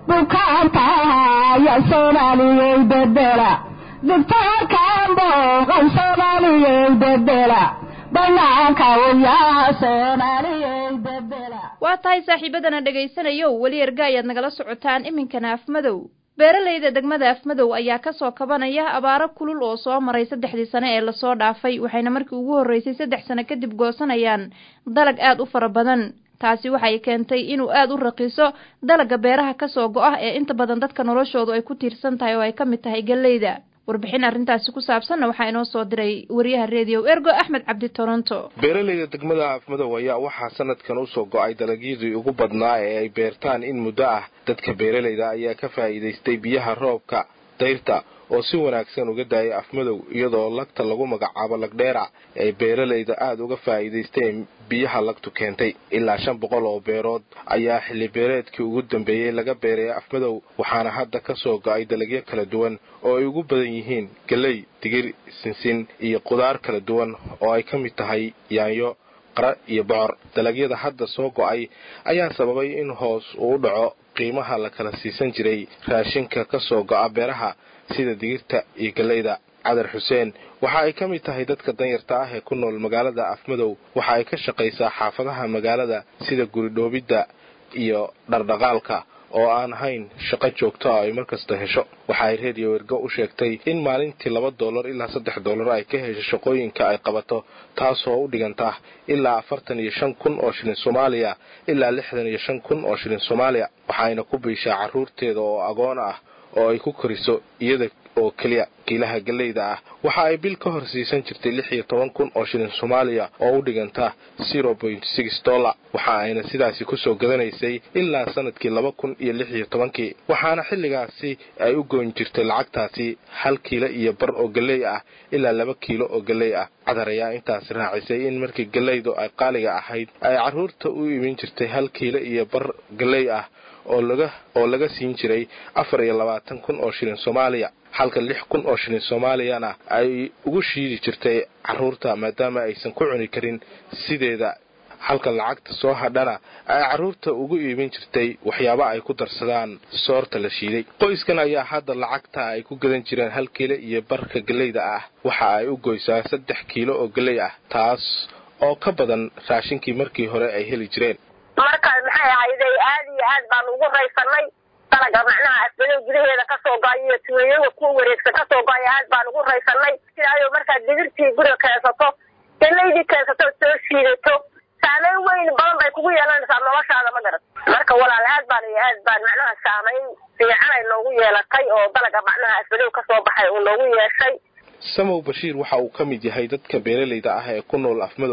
bukaankaaya soomaaliyey bedela dugtaarkaan booqan soomaaliyey bedela banaanka uyaa soomaaliyey bedela waa tahay saaxiibadana dhegaysanayo weli erga ayaad nagala socotaan iminkana afmadow beeralayda degmada afmadow ayaa kasoo kabanaya abaaro kulul oo soo maray saddexdii sane ee lasoo dhaafay waxayna markii ugu horreysay saddex sano kadib goosanayaan dalag aad u fara badan taasi waxay keentay inuu aada u raqiiso dalagga beeraha kasoo go-ah ee inta badan dadka noloshoodu ay ku tiirsan tahay oo ay ka mid tahay galleyda warbixin arrintaasi ku saabsanna waxaa inoo soo diray wariyaha redio ergo axmed cabdi toronto beeralayda degmada afmadow ayaa waxaa sanadkan usoo go-ay dalagyadii ugu badnaa ee ay beertaan in muddo ah dadka beeralayda ayaa ka faa'iidaystay biyaha roobka dayrta oo si wanaagsan uga daayay afmadow iyadoo lagta lagu magacaabo lagdheera ay beeralayda aada uga faa'iidaysteen biyaha lagtu keentay ilaa shan boqol oo beerood ayaa xilli beereedkii ugu dambeeyey laga beeray afmadow waxaana hadda ka soo go-ay dalagyo kala duwan oo ay ugu badan yihiin galley digir sinsin iyo qudaar kala duwan oo ay ka mid tahay yaanyo qara iyo bocor dalagyada hadda soo go-ay ayaa sababay in hoos uu dhaco qiimaha la kala siisan jiray raashinka ka soo go-a beeraha sida digirta iyo galleyda cadar xuseen waxa ay ka mid tahay dadka danyarta ah ee ku nool magaalada afmadow waxa ay ka shaqaysaa xaafadaha magaalada sida guridhoobidda iyo dhardhaqaalka oo aan ahayn shaqo joogto ah ay markasta hesho waxa ay reediyo ergo u sheegtay in maalintii laba dollar ilaa saddex dollar ay ka hesho shaqooyinka ay qabato taasoo u dhiganta ilaa afartan iyo shan kun oo shilin soomaaliya ilaa lixdan iyo shan kun oo shilin soomaaliya waxayna ku biishaa carruurteeda oo agoon ah oo ay ku koriso iyada oo keliya kiilaha galleyda ah waxa ay bil ka hor siisan jirtay lix iyo toban kun oo shilin soomaaliya oo u dhiganta zero point six dollar waxa ayna sidaasi kusoo gadanaysay ilaa sanadkii laba kun iyo lix iyo tobankii waxaana xilligaasi ay u goyn jirtay lacagtaasi hal kiilo iyo bar oo galley ah ilaa laba kiilo oo galley ah cadar ayaa intaasi raacisay in markii galleydu ay qaaliga ahayd ay carruurta u imin jirtay hal kiilo iyo bar galley ah oo laga oo laga siin jiray afar iyo labaatan kun oo shilin soomaaliya halka lix kun oo shilin soomaaliyana ay ugu shiidi jirtay carruurta maadaama aysan ku cuni karin sideeda halka lacagta soo hadhana ay carruurta ugu iibin jirtay waxyaaba ay ku darsadaan soorta la shiiday qoyskan ayaa hadda lacagta ay ku gadan jireen hal kiilo iyo barka galleyda ah waxa ay u goysaa saddex kiilo oo galley ah taas oo ka badan raashinkii markii hore ay heli jireen marka maxay ahayday aad iyo aad baan ugu raysanay dalaga macnaha asbadow gudaheeda kasoo go-ay iyo tuulayada kuwa wareegsan kasoo go-ay aad baan ugu raysanay sidaayo markaad digirtii guriga keensato galaydii keensato soo shiidato saameyn weyn badan bay kugu yeelanaysaa noloshaada ma garat marka walaal aad baan iyo aad baan macnaha saameyn fiican ay noogu yeelatay oo dalaga macnaha asbadow kasoo baxay uu noogu yeeshay samow bashiir waxa uu ka mid yahay dadka beeralayda ah ee ku nool afmadow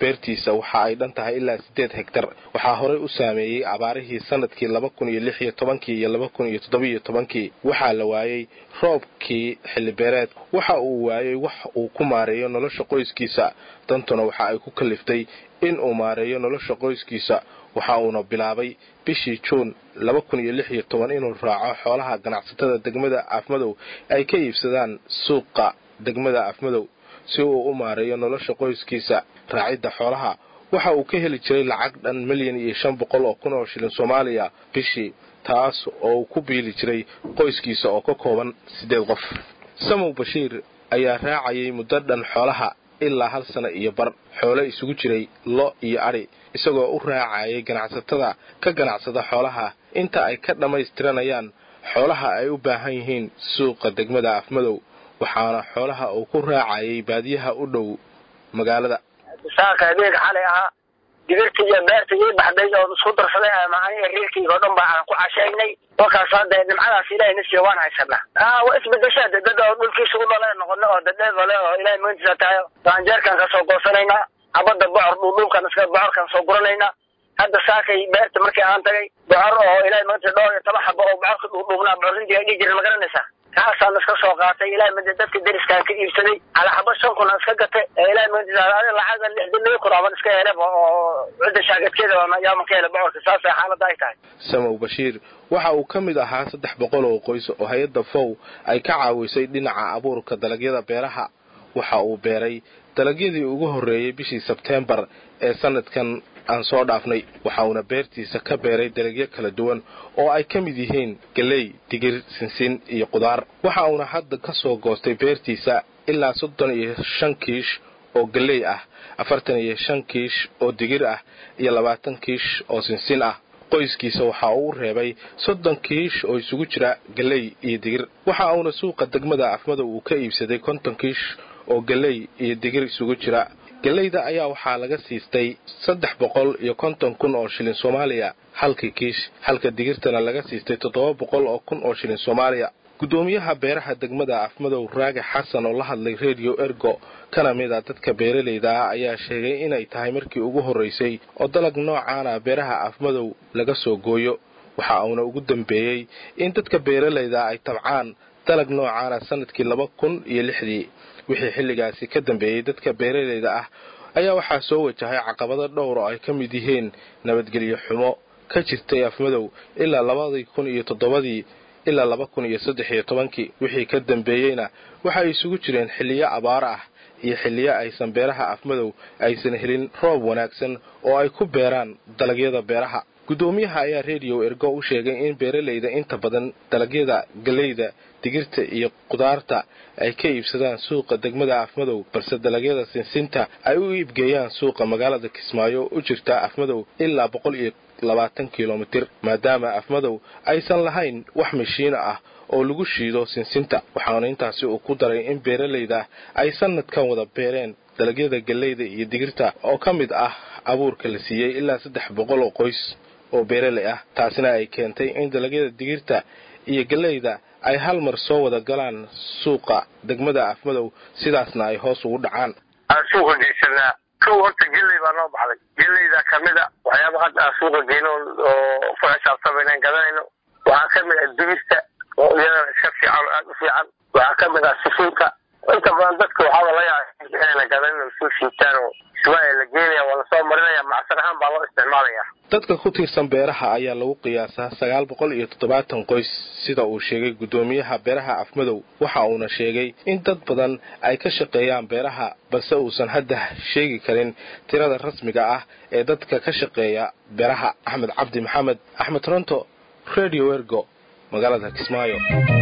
beertiisa waxa ay dhan tahay ilaa siddeed hegtar waxaa horey u saameeyey abaarihii sanadkii laba kun iyo lix iyo tobankii iyo laba kun iyo toddobiiyo tobankii waxaa la waayey roobkii xillibeereed waxa uu waayey wax uu ku maareeyo nolosha qoyskiisa dantuna waxa ay ku kaliftay in uu maareeyo nolosha qoyskiisa waxa uuna bilaabay bishii juun laba kun iyo lix iyo toban inuu raaco xoolaha ganacsatada degmada afmadow ay ka iibsadaan suuqa degmada afmadow si uu u maareeyo nolosha qoyskiisa raacidda xoolaha waxa uu ka heli jiray lacag dhan milyan iyo shan boqol oo kun oo shilin soomaaliya bishii taas oo uu ku biili jiray qoyskiisa oo ka kooban siddeed qof samow bashiir ayaa raacayay muddo dhan xoolaha ilaa hal sana iyo bar xoolo isugu jiray lo iyo adhi isagoo u raacayay ganacsatada ka ganacsada xoolaha inta ay ka dhammaystiranayaan xoolaha ay u baahan yihiin suuqa degmada afmadow waxaana xoolaha uu ku raacayay baadiyaha u dhow magaalada saaka adeeg xalay ahaa digirtii iyo beertii ii baxday oo isku darsaday amahan iyo reerkayga oo dhan ba aan ku cashaynay markaas hadda nimcadaas ilahay na siiya waan haysanaa a waa isbedeshaa de dad oo dhulkiisa u dhale noqono oo dadheedale oo ilahay maantiisa tahay gaanjeerkaan ka soo goosanaynaa cabadda bocor dhuudhuubkan iska bocorkaan soo guranaynaa hadda saakay beerta markii aan tagay bocor oo ilahay maantiisa dhowr iyo toban xabo oo bocorka dhuudhuubnaa bocorintii ay dhihi jirin ma garanaysaa kaasaan iska soo qaatay ilahay made dadka deriskaan ka iibsaday calaxabo shan kun aan iska gatay ilahay maantiisa lacaga lixdan laba kun aban iska helaba oo cidda shaagadkeeda yaaman ka hela bocorka saasay xaaladda ay tahay samow bashiir waxa uu ka mid ahaa saddex boqol oo qoys oo hay-adda fow ay ka caawisay dhinaca abuurka dalagyada beeraha waxa uu beeray dalagyadii ugu horreeyey bishii sebteembar ee sanadkan aan soo dhaafnay waxa uuna beertiisa ka beeray dalagyo kala duwan oo ay ka mid yihiin geley digir sinsin iyo qudaar waxa uuna hadda ka soo goostay beertiisa ilaa soddon iyo shan kiish oo geley ah afartan iyo shan kiish oo digir ah iyo labaatan kiish oo sinsin ah qoyskiisa waxa uu reebay soddon kiish oo isugu jira geley iyo digir waxa uuna suuqa degmada afmadow uu ka iibsaday konton kiish oo geley iyo digir isugu jira geleyda ayaa waxaa laga siistay saddex boqol iyo konton kun oo shilin soomaaliya halkii kiish halka digirtana laga siistay toddoba boqol oo kun oo shilin soomaaliya guddoomiyaha beeraha degmada afmadow raage xasan oo la hadlay redio ergo kana mid a dadka beeralayda ah ayaa sheegay inay tahay markii ugu horraysay oo dalag noocaana beeraha afmadow laga soo gooyo waxa uuna ugu dambeeyey in dadka beeralayda ay tabcaan dalag noocaana sanadkii laba kun iyo lixdii wixii xilligaasi ka dambeeyey dadka beeralayda ah ayaa waxaa soo wajahay caqabado dhowr oo ay ka mid yihiin nabadgelyo xumo ka jirtay afmadow ilaa labadii kun iyo toddobadii ilaa laba kun iyo saddex iyo tobankii wixii ka dambeeyeyna waxay isugu jireen xilliyo abaar ah iyo xilliyo aysan beeraha afmadow aysan helin roob wanaagsan oo ay ku beeraan dalagyada beeraha guddoomiyaha ayaa rediyo ergo u sheegay in beeralayda inta badan dalagyada galeyda digirta iyo qudaarta ay ka iibsadaan suuqa degmada afmadow balse dalagyada sinsinta ay u iibgeeyaan suuqa magaalada kismaayo u jirta afmadow ilaa boqol iyo labaatan kilomitir maadaama afmadow aysan lahayn wax mashiina ah oo lagu shiido sinsinta waxaana intaasi uu ku daray in beeralayda ay sanadkan wada beereen dalagyada galeyda iyo digirta oo ka mid ah abuurka la siiyey ilaa saddex boqol oo qoys oo beeralay ah taasina ay keentay in dalagyada digirta iyo galeyda ay hal mar soo wada galaan suuqa degmada afmadow sidaasna ay hoos ugu dhacaan aan suuqa geysanaa kow horta geley baa noo baxday geleyda kamida waxyaaba hadda aan suuqa geyno oo ku xisaabtama inaan gadanayno waxaa kamid ah digirta oo iyadana iska fiican oo aada u fiican waxaa kamid ah sifinka inta badan dadka waxaaba la yaaba inayna gadanin oo soo shiitaan oo ismaail la geenaya waa lasoo marinaya macsan ahaan baa loo isticmaalaya dadka ku tiirsan beeraha ayaa lagu qiyaasaa sagaal boqol iyo toddobaatan qoys sida uu sheegay guddoomiyaha beeraha afmadow waxa uuna sheegay in dad badan ay ka shaqeeyaan beeraha balse uusan hadda sheegi karin tirada rasmiga ah ee dadka ka shaqeeya beeraha axmed cabdi maxamed axmed ronto radio ergo magaalada kismaayo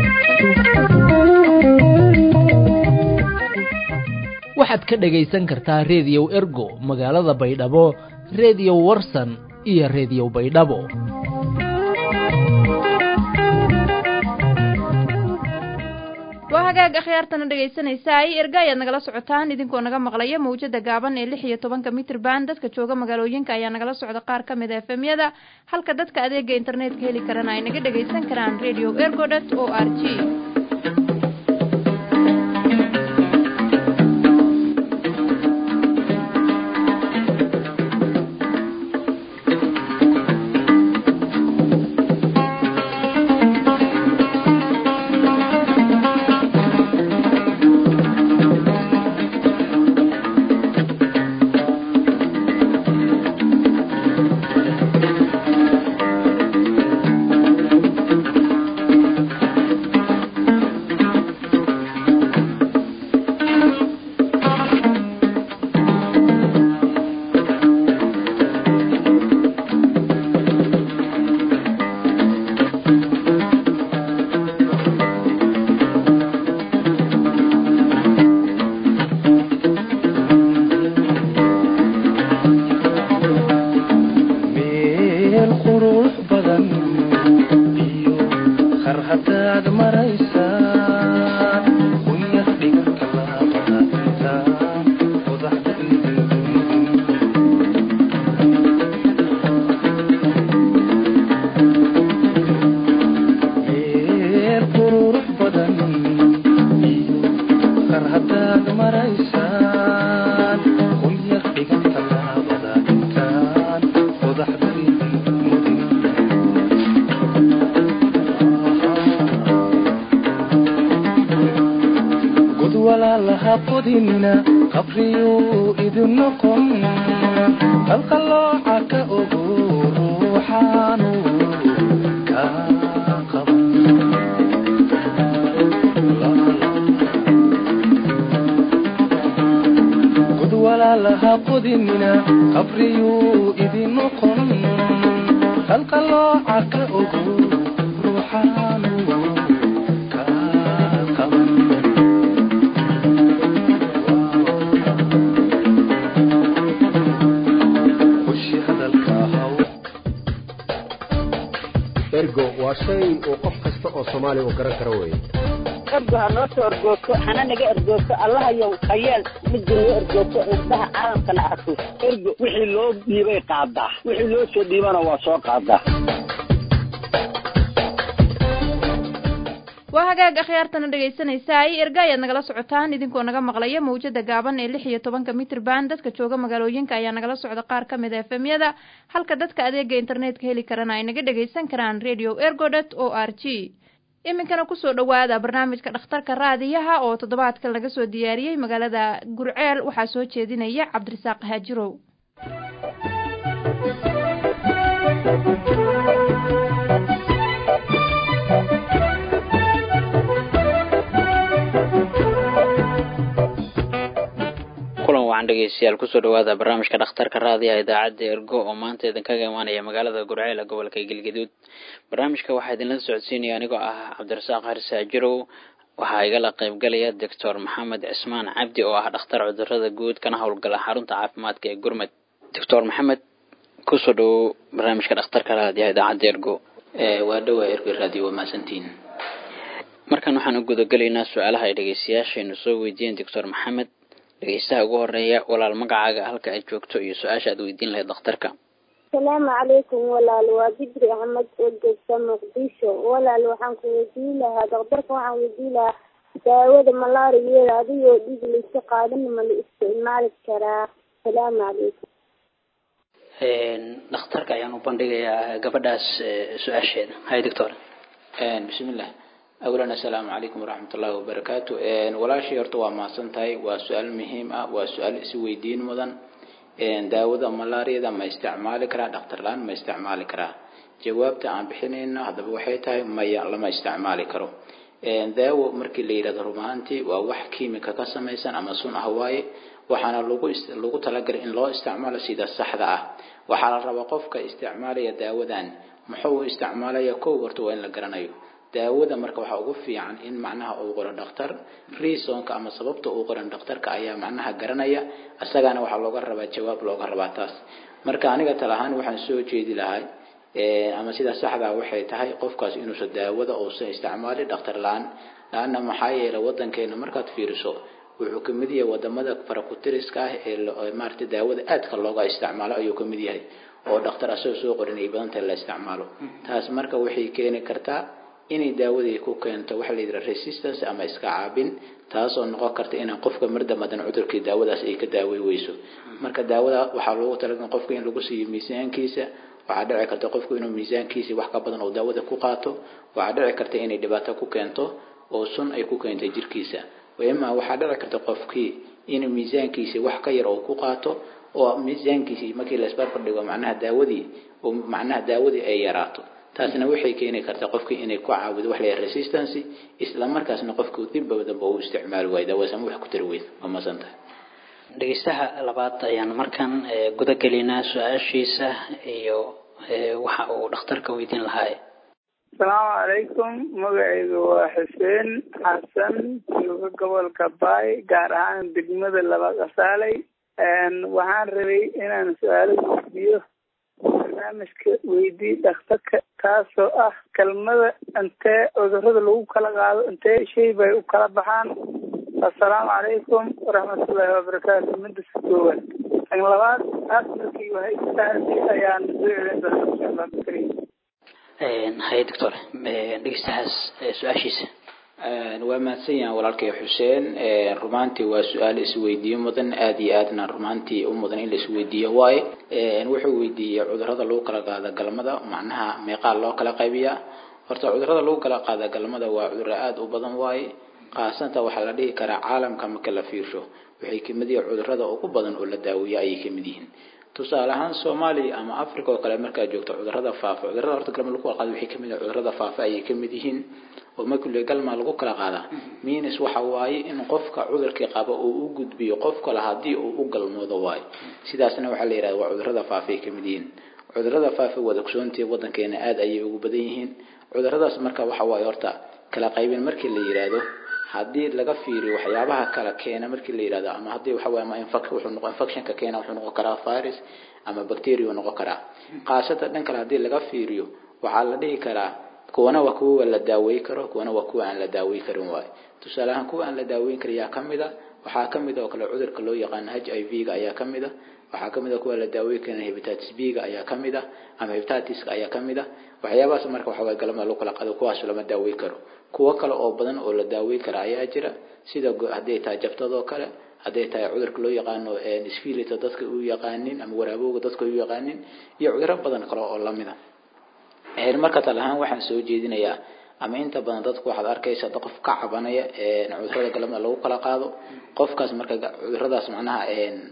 waxaad ka dhegaysan kartaa rediyow ergo magaalada baydhabo rediyo warsan iyo rediyo baydhabo waa hagaag akhyaartana dhegaysanaysaay erga ayaad nagala socotaan idinkoo naga maqlaya mawjada gaaban ee lix iyo tobanka mitrban dadka jooga magaalooyinka ayaa nagala socda qaar ka mid a efemyada halka dadka adeega internetka heli karana ay naga dhagaysan karaan radio ergodot o r g qurux badan iyo khar hadaad maraysaan unyar dhiganka laabata qodaxda meel qurux badan iyo khar hadaad maraysaan unyar dhiganka laabada intaan qodaxda god walaalaha qodinina qabriyuu idin noqon qalqalooca ka ogo ruuxaanu ka qaban god walaalaha qodinina qabriyuu idin noqon qalqalooca ka ogo ruuxaanu ka qaban ushi hadalka haw ergo waa shay uu qof kasta oo soomaaliya uu garan karo weeye ergo ha noo soo ergoogto hana naga ergoogto allahayow hayeel midda noo ergoogto indhaha caalamkana arko ergo wixii loo dhiibay qaadaa wixii loo soo dhiibana waa soo qaadaa waa hagaag akhyaartana dhegaysanaysaay erga ayaad nagala socotaan idinkoo naga maqlaya mawjada gaaban ee lix iyo tobanka mitrban dadka jooga magaalooyinka ayaa nagala socda qaar ka mid a efemyada halka dadka adeega internetka heli karana ay naga dhagaysan karaan radio ergodet o r g iminkana kusoo dhowaada barnaamijka dhakhtarka raadiyaha oo toddobaadkan laga soo diyaariyey magaalada gurceel waxaa soo jeedinaya cabdirasaaq haajirow kulan wacan dhegeystayaal kusoo dhawaada barnaamijka dhakhtarka raadiyaha idaacadda ergo oo maanta idinkaga imaanaya magaalada gurceel ee gobolka galgaduud barnaamijka waxaa idinla socodsiinaya anigoo ah cabdirasaaq haris haajirow waxaa igala qaybgalaya doctor maxamed cismaan cabdi oo ah dhakhtar cudurada guud kana howlgala xarunta caafimaadka ee gurmed doctor maxamed kusoo dhawow barnaamijka dhakhtarka raadiyaha idaacadda ergo waa dhowaa ergo raadiyo waa mahadsantiin markan waxaan u gudagelaynaa su-aalaha ay dhegeystayaashaynu soo weydiiyeen doctor maxamed dhegeystaha ugu horeeya walaal magacaaga halka aad joogto iyo su-aasha aad weydiin lahayd dhakhtarka asalaamu calaykum walaal waa bidri axmed oo joogta muqdisho walaal waxaan ku weydiin lahaa daktarka waxaan weydiin lahaa daawada malaariyada adigoo dhiig layska qaadan ma la isticmaali karaa asalaamu calaykum dhakhtarka ayaan u bandhigayaa gabadhaas su-aasheeda hay doctor bismillah awalan assalaamu calaykum waraxmat ullahi wabarakaatu walaashii horta waa mahadsan tahay waa su-aal muhiim ah waa su-aal isi weydiin mudan daawada malaariyada ma isticmaali karaa dhakhtar la-aan ma isticmaali karaa jawaabta aan bixinayno haddaba waxay tahay maya lama isticmaali karo daawo markii la yidhahdo run ahaantii waa wax kiimika ka samaysan ama sun ah waaye waxaana lagu lagu talagalay in loo isticmaalo sida saxda ah waxaa la rabaa qofka isticmaalaya daawadan muxuu u isticmaalaya kow horta waa in la garanayo daawada marka waxaa ugu fiican in macnaha uu qoro dhakhtar reasonka ama sababta uu qoran dhakhtarka ayaa macnaha garanaya isagana waxaa looga rabaa jawaab looga rabaa taas marka aniga tal ahaan waxaan soo jeedi lahay ama sida saxdaa waxay tahay qofkaas inuusan daawada uusan isticmaalin dhakhtar la-aan la-anna maxaa yeelay wadankeena markaad fiiriso wuxuu kamid yahay wadamada farakutiriska ah ee maarata daawada aadka looga isticmaalo ayuu kamid yahay oo dhakhtar asagoo soo qorin ay badan tahay la isticmaalo taas marka waxay keeni kartaa inay daawadii ku keento waxa la yidhaha resistance ama iska caabin taasoo noqon karta inaan qofka mardamadan cudurkii daawadaas ay ka daawey weyso marka daawada waxaa loogu talagalay qofka in lagu siiyo miisaankiisa waxaa dhici karta qofku inuu miisaankiisi wax ka badan oo daawada ku qaato waxaa dhici karta inay dhibaato ku keento oo sun ay ku keento jirkiisa ima waxaa dhici karta qofkii in miisaankiisi wax ka yar oo ku qaato oo miisaankiisi markii la isbarbar dhigo macnaha daawadii oo macnaha daawadii ay yaraato taasna waxay keeni kartaa qofkii inay ku caawido wax la resistance isla markaasna qofku dibba danba uu isticmaali waayo daawasama wax ku tari weyn waa masantahay dhegeystaha labaad ayaan markan guda gelinaa su-aashiisa iyo waxa uu dhakhtarka weydiin lahaa asalaamu calaykum magacayga waa xuseen xasan jooga gobolka baay gaar ahaan degmada laba qasaaley waxaan rabay inaan su-aalo weydiiyo barnaamijka weydii dhakhtarka kaasoo ah kelmada intee cudurada lagu kala qaado intee shay bay u kala baxaan assalaamu calaykum waraxmatullaahi wabarakaatu midda si koowaad tan labaad amarkii wahay saasi ayaan soo celin doonaa insha allah bikariim haye doctor dhegeystahaas su-aashiisa waa mahadsan yahan walaalkay xuseen rumaantii waa su-aal isweydiiyo mudan aada iyo aadna rumaantii u mudan in la isweydiiyo waaye wuxuu weydiiyey cudurada lagu kala qaada galmada macnaha meeqaa loo kala qaybiyaa horta cudurada lagu kala qaada galmada waa cuduro aada u badan waaye qaasanta waxaa la dhihi karaa caalamka marka la fiirsho waxay kamid yihiin cudurada ugu badan oo la daaweeya ayay kamid yihiin tusaale ahaan soomaaliya ama africa oo kale markaa joogto cudurada faafa cudurada horta galma lagu kala qaado waxay kamid yihiin cudurada faafa ayay kamid yihiin oo markii galma lagu kala qaadaa minis waxa waaye in qofka cudurkii qaba uu u gudbiyo qof kale haddii uu u galmoodo waayo sidaasna waxaa la yidhahda waa cudurada faafa ay kamid yihiin cudurada faafa wada ogsoontii wadankeena aada ayay ugu badan yihiin cuduradaas marka waxa waaye horta kala qaybin markii la yidhaahdo haddii laga fiiriyo waxyaabaha kala keena markii la yidhahdo ama haddii waxa waaye ama infec- wuxuu noqon infectionka keena wuxuu noqon karaa virus ama bacteria uu noqon karaa qaasatan dhan kale haddii laga fiiriyo waxaa la dhihi karaa kuwana waa kuwa la daaweey karo kuwana waa kuwa aan la daaweey karin waaye tusaale ahaan kuwa aan la daaweyn karin yaa kamid a waxaa kamid oo kale cudurka loo yaqaano h i v ga ayaa kamid a waxaa kamid a kuwa la daaweyn karin hepatitis b ga ayaa kamid a ama hepatitis ka ayaa kamid a waxyaabahaas marka waxa waaye galmada lagu kala qaado kuwaas lama daaweyn karo kuwo kale oo badan oo la daaweyn kara ayaa jira sida hadday tahay jabtadoo kale hadday tahay cudurka loo yaqaano sfilita dadka u yaqaanin ama waraabowga dadka u yaqaanin iyo cuduro badan kale oo lamida marka tal ahaan waxaan soo jeedinayaa ama inta badan dadku waxaad arkaysa qof ka cabanaya cudurada galmada lagu kala qaado qofkaas marka cuduradaas macnaha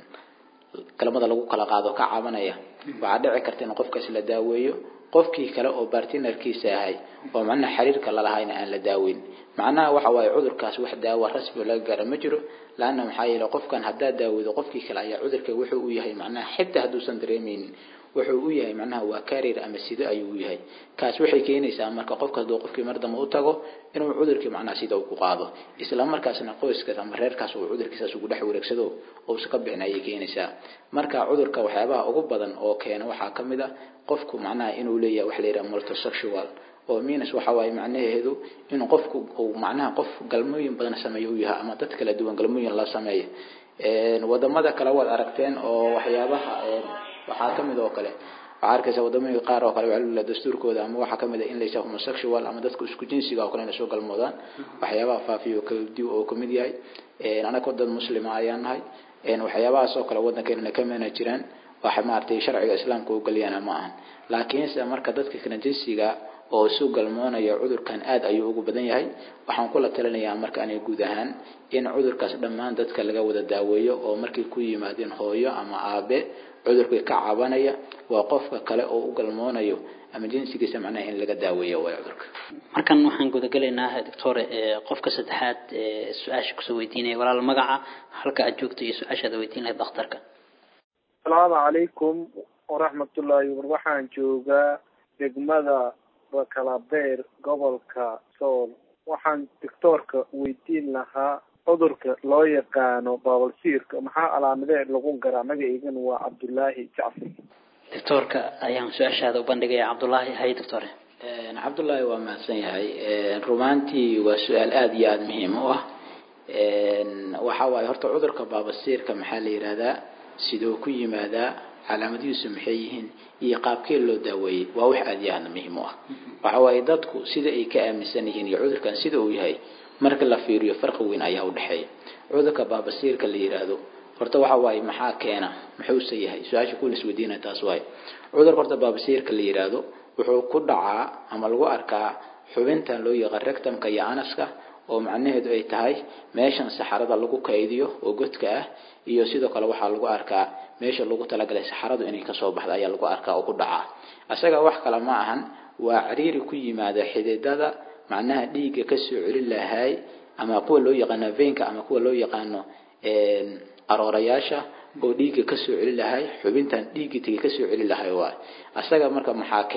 galmada lagu kala qaado ka cabanaya waxaa dhici karta in qofkaas la daaweeyo qofkii kale oo bartinarkiisa ahay oo macnaha xiriirka lalahayna aan la daaweyn macnaha waxa waaye cudurkaas wax daawa rasmi laga gaara ma jiro laanna maxaa yeele qofkan haddaad daaweydo qofkii kale ayaa cudurka wuxuu u yahay macnaha xitaa hadduusan dareemeynin wuxuu u yahay macnaha waa karir ama sido ayuu u yahay kaas waxay keenaysaa marka qofka hadduu qofkii mar dambe u tago inuu cudurkii macnaha sida uu ku qaado isla markaasna qoyskaas ama reerkaas uu cudurkiisaas ugu dhex wareegsado uusa ka bixin ayay keenaysaa marka cudurka waxyaabaha ugu badan oo keena waxaa ka mid a qofku macnaha inuu leeyahay wax la yidhaha multisexual oo minus waxa waaye macnaheedu inuu qofku uu macnaha qof galmooyin badan sameeyo u yahay ama dad kala duwan galmooyin la sameeyo wadamada kale waad aragteen oo waxyaabaha waxaa kamid oo kale waxaa arkaysa wadamooyinka qaar oo kale waxaa lula dastuurkooda ama waxaa kamid a in laysa homosexual ama dadka isku jinsiga oo kale inay soo galmoodaan waxyaabaha faafiyo kadi oo kamid yahay anagoo dad muslima ayaan nahay waxyaabahaas oo kale wadankeena kamana jiraan waxa maaragtay sharciga islaamka u galiyana ma ahan laakiinse marka dadka kala jinsiga oo isu galmoonaya cudurkan aad ayuu ugu badan yahay waxaan kula talinayaa marka anay guud ahaan in cudurkaas dhammaan dadka laga wada daaweeyo oo markay ku yimaadeen hooyo ama aabe cudurkii ka cabanaya waa qofka kale oo u galmoonayo ama jinsigiisa macnaha in laga daaweeyo way cudurka markan waxaan gudagelaynaa doctore qofka saddexaad su-aasha kusoo weydiinaya walaal magaca halka aad joogto iyo su-aashaad weydiin lahayd dhakhtarka asalaamu calaykum waraxmatullaahi war waxaan joogaa degmada bakalabeer gobolka sool waxaan doctoorka weydiin lahaa cudurka loo yaqaano baabalsiirka maxaa calaamadee lagu garaa magaceygana waa cabdulaahi jacfar doctoorka ayaan su-aashaada u bandhigaya cabdullaahi hay doctore cabdullaahi waa mahadsan yahay rumaantii waa su-aal aada iyo aada muhiim u ah waxa waaye horta cudurka baabasiirka maxaa la yidhahdaa sidoo ku yimaadaa calaamadihiisu maxay yihiin iyo qaabkee loo daaweeyey waa wax aada iyo aada muhiim u ah waxa waaye dadku sida ay ka aaminsan yihiin iyo cudurkan sida uu yahay marka la fiiriyo farqi weyn ayaa u dhexeeya cudurka baabasiirka la yidhaahdo horta waxa waaye maxaa keena muxuuse yahay su-aasha kuwa laisweydiinaya taas waaye cudurka horta baabasiirka la yidhaahdo wuxuu ku dhacaa ama lagu arkaa xubintan loo yaqaan rectumka iyo anaska oo macnaheedu ay tahay meeshan saxarada lagu kaydiyo oo godka ah iyo sidoo kale waxaa lagu arkaa meesha lagu talagalay saxaradu inay kasoo baxda ayaa lagu arkaa oo ku dhacaa isaga wax kale ma ahan waa cariiri ku yimaada xididada macnaha dhiigga kasoo celin lahay ama kuwa loo yaqaano veinka ama kuwa loo yaqaano aroorayaasha oo dhiigga kasoo celin lahay xubintan dhiigga tegi kasoo celin lahay waay isaga marka maxaa keena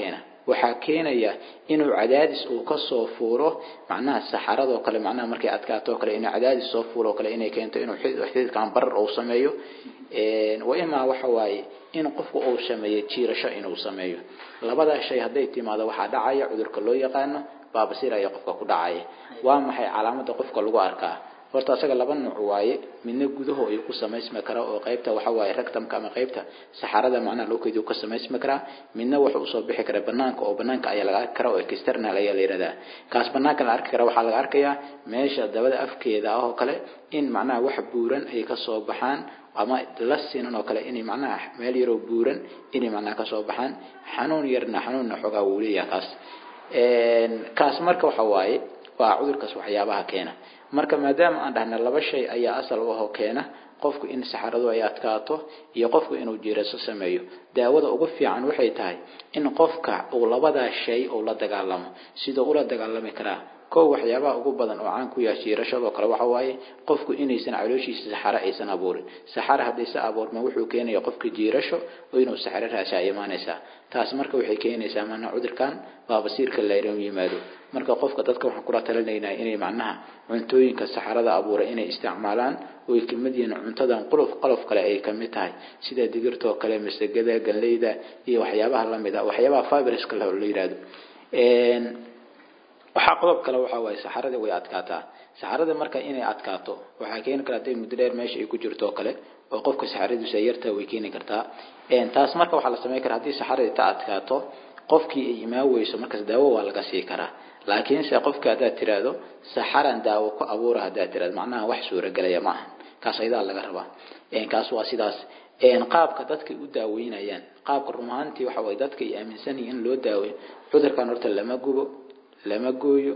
waxaa keenaya inuu cadaadis uu kasoo fuuro macnaha saxaradoo kale macnaha markay adkaato oo kale inuu cadaadis soo fuuro oo kale inay keento inuu xididkan barar uu sameeyo wa imaa waxa waaye in qofku uu sameeyo jiirasho inuu sameeyo labadaa shay hadday timaado waxaa dhacaya cudurka loo yaqaano baabasiir ayaa qofka ku dhacaya waa maxay calaamada qofka lagu arkaa horta asaga laba nuuc waaye midna gudaho ayuu ku samaysmi karaa oo qaybta waxa waaye rectumka ama qaybta saxarada macnaha loo keediyo ka samaysmi karaa midna wuxuu usoo bixi karaa banaanka oo banaanka ayaa laga arki karaa oo external ayaa la yidhahdaa kaas banaanka la arki karaa waxaa laga arkayaa meesha dabada afkeeda ah oo kale in macnaha wax buuran ay kasoo baxaan ama la sinan oo kale inay macnaha meel yaroo buuran inay macnaha kasoo baxaan xanuun yarna xanuunna xoogaa wuu leeyahay kaas kaas marka waxa waaye waa cudurkaas waxyaabaha keena marka maadaama aan dhahna laba shay ayaa asal u ahoo keena qofku in saxaradu ay adkaato iyo qofku inuu jiiraso sameeyo daawada ugu fiican waxay tahay in qofka uu labadaa shay uu la dagaalamo siduu ula dagaalami karaa kow waxyaabaha ugu badan oo caan ku yahay jiirashadoo kale waxa waaye qofku inaysan calooshiisa saxaro aysan abuurin saxaro haddaysa abuurma wuxuu keenaya qofka jiirasho oo inuu saxaro raasha ay imaanaysaa taas marka waxay keenaysaa mana cudurkan baabasiirka layran yimaado marka qofka dadka waxaan kula talinaynaa inay macnaha cuntooyinka saxarada abuura inay isticmaalaan oo ay kamid yihiin cuntadan qolof qolof kale ay kamid tahay sida digirtoo kale masagada ganleyda iyo waxyaabaha lamid ah waxyaabaha fibriska la yidhaahdo waxaa qodob kale waxa waaye saxarada way adkaataa saxarada marka inay adkaato waxaa keeni kara haday muddo dheer meesha ay ku jirto oo kale oo qofka saxaradiisu ay yartaa way keeni kartaa taas marka waxaa la samayn karaa haddii saxarada ta adkaato qofkii ay imaan weyso markaas daawo waa laga sii karaa laakiinse qofka haddaad tiraahdo saxaran daawo ku abuura haddaad tiraahdo macnaha wax suuragelaya ma ahan kaas ayadaa laga rabaa kaas waa sidaas qaabka dadkay u daaweynayaan qaabka run ahaantii waxa waye dadka ay aaminsan yihiin in loo daaweeyo cudurkan horta lama gubo lama gooyo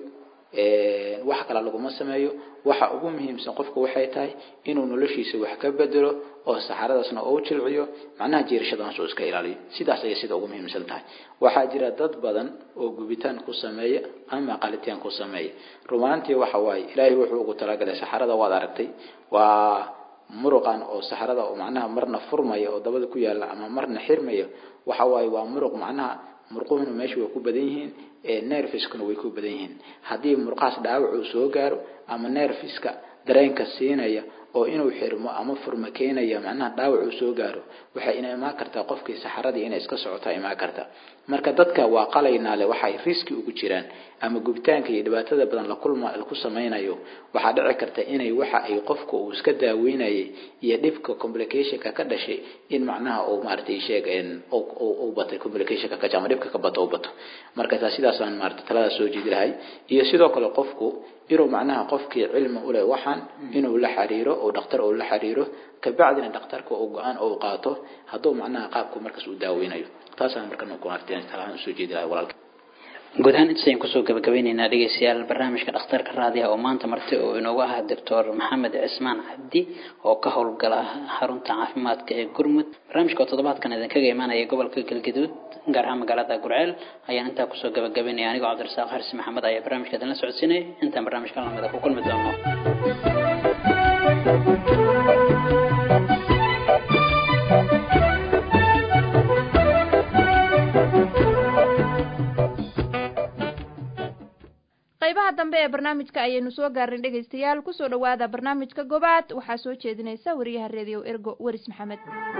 wax kale laguma sameeyo waxa ugu muhiimsan qofku waxay tahay inuu noloshiisa wax ka bedelo oo saxaradaasna uu jilciyo macnaha jiirashadaas uu iska ilaaliyo sidaas ayay sida ugu muhiimsan tahay waxaa jira dad badan oo gubitaan ku sameeya ama qalitaan ku sameeya rumaantii waxa waaye ilaahay wuxuu ugu talagalay saxarada waad aragtay waa muruqan oo saxarada oo macnaha marna furmaya oo dabada ku yaala ama marna xirmaya waxa waaye waa muruq macnaha murquhuna meesha way ku badan yihiin nerfiskuna way ku badan yihiin haddii murqahaas dhaawac uu soo gaaro ama nerfiska dareenka siinaya oo inuu xirmo ama furmo keenaya macnaha dhaawac uu soo gaaro waxay ina imaan kartaa qofkii saxaradii inay iska socotaa imaan karta marka dadka waa qalaynaale waxay riski ugu jiraan ama gubitaanka iyo dhibaatada badan la kulma ku samaynayo waxaa dhici karta inay waxa ay qofka uu iska daaweynayay iyo dhibka complicationka ka dhashay in macnaha uu maaragtay sheeg uu batay complicationka ka ama dhibka ka bato uu bato marka taa sidaasaan maaragtay talada soo jeedi lahay iyo sidoo kale qofku inuu macnaha qofkii cilmi u leh waxaan inuu la xiriiro oo dhakhtar uu la xiriiro kabacdina dhakhtarka uu go-aan uu qaato hadduu macnaha qaabku markaas uu daaweynayo taasaan markan ku arteen talahaan usoo jeedi lahay walaalka guud ahaan intasayn kusoo gabagabeyneynaa dhegeystayaal barnaamijka dhakhtarka raadiyaha oo maanta marti oo inoogu ahaa doctor maxamed cismaan cabdi oo ka howlgala xarunta caafimaadka ee gurmud barnaamijka oo toddobaadkan idinkaga imaanaya gobolka galgaduud gaar ahaan magaalada gurceel ayaan intaa kusoo gabagabeynaya anigoo cabdirasaaq xarsi maxamed ayaa barnaamijka idinla socodsiinaya intaan barnaamijka lamida ku kulmi doono qaybaha dambe ee barnaamijka ayaynu soo gaarnay dhegaystayaal kusoo dhowaada barnaamijka gobaad waxaa soo jeedinaysa wariyaha reediyo ergo weris maxamed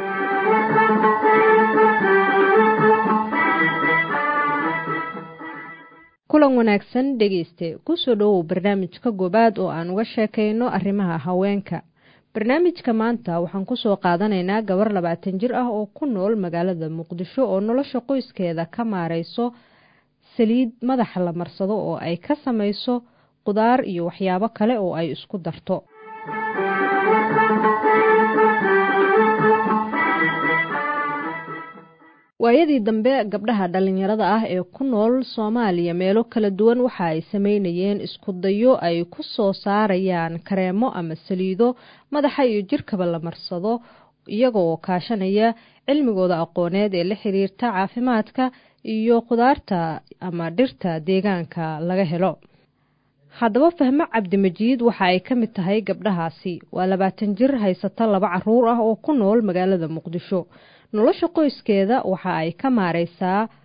kulan wanaagsan dhegeyste kusoo dhowow barnaamijka gobaad oo aan uga sheekayno arrimaha haweenka barnaamijka maanta waxaan kusoo qaadanaynaa gabar labaatan jir ah oo ku nool magaalada muqdisho oo nolosha qoyskeeda ka maareyso saliid madaxa la marsado oo ay ka samayso qudaar iyo waxyaabo kale oo ay isku darto waayadii dambe gabdhaha dhallinyarada ah ee ku nool soomaaliya meelo kala duwan waxa ay sameynayeen isku dayo ay ku soo saarayaan kareemo ama saliido madaxa iyo jirkaba la marsado iyagoo kaashanaya cilmigooda aqooneed ee la xiriirta caafimaadka iyo khudaarta ama dhirta deegaanka laga helo haddaba fahmo cabdimajiid waxa ay ka mid tahay gabdhahaasi waa labaatan jir haysata laba caruur ah oo ku nool magaalada muqdisho nolosha qoyskeeda waxa ay ka maareysaa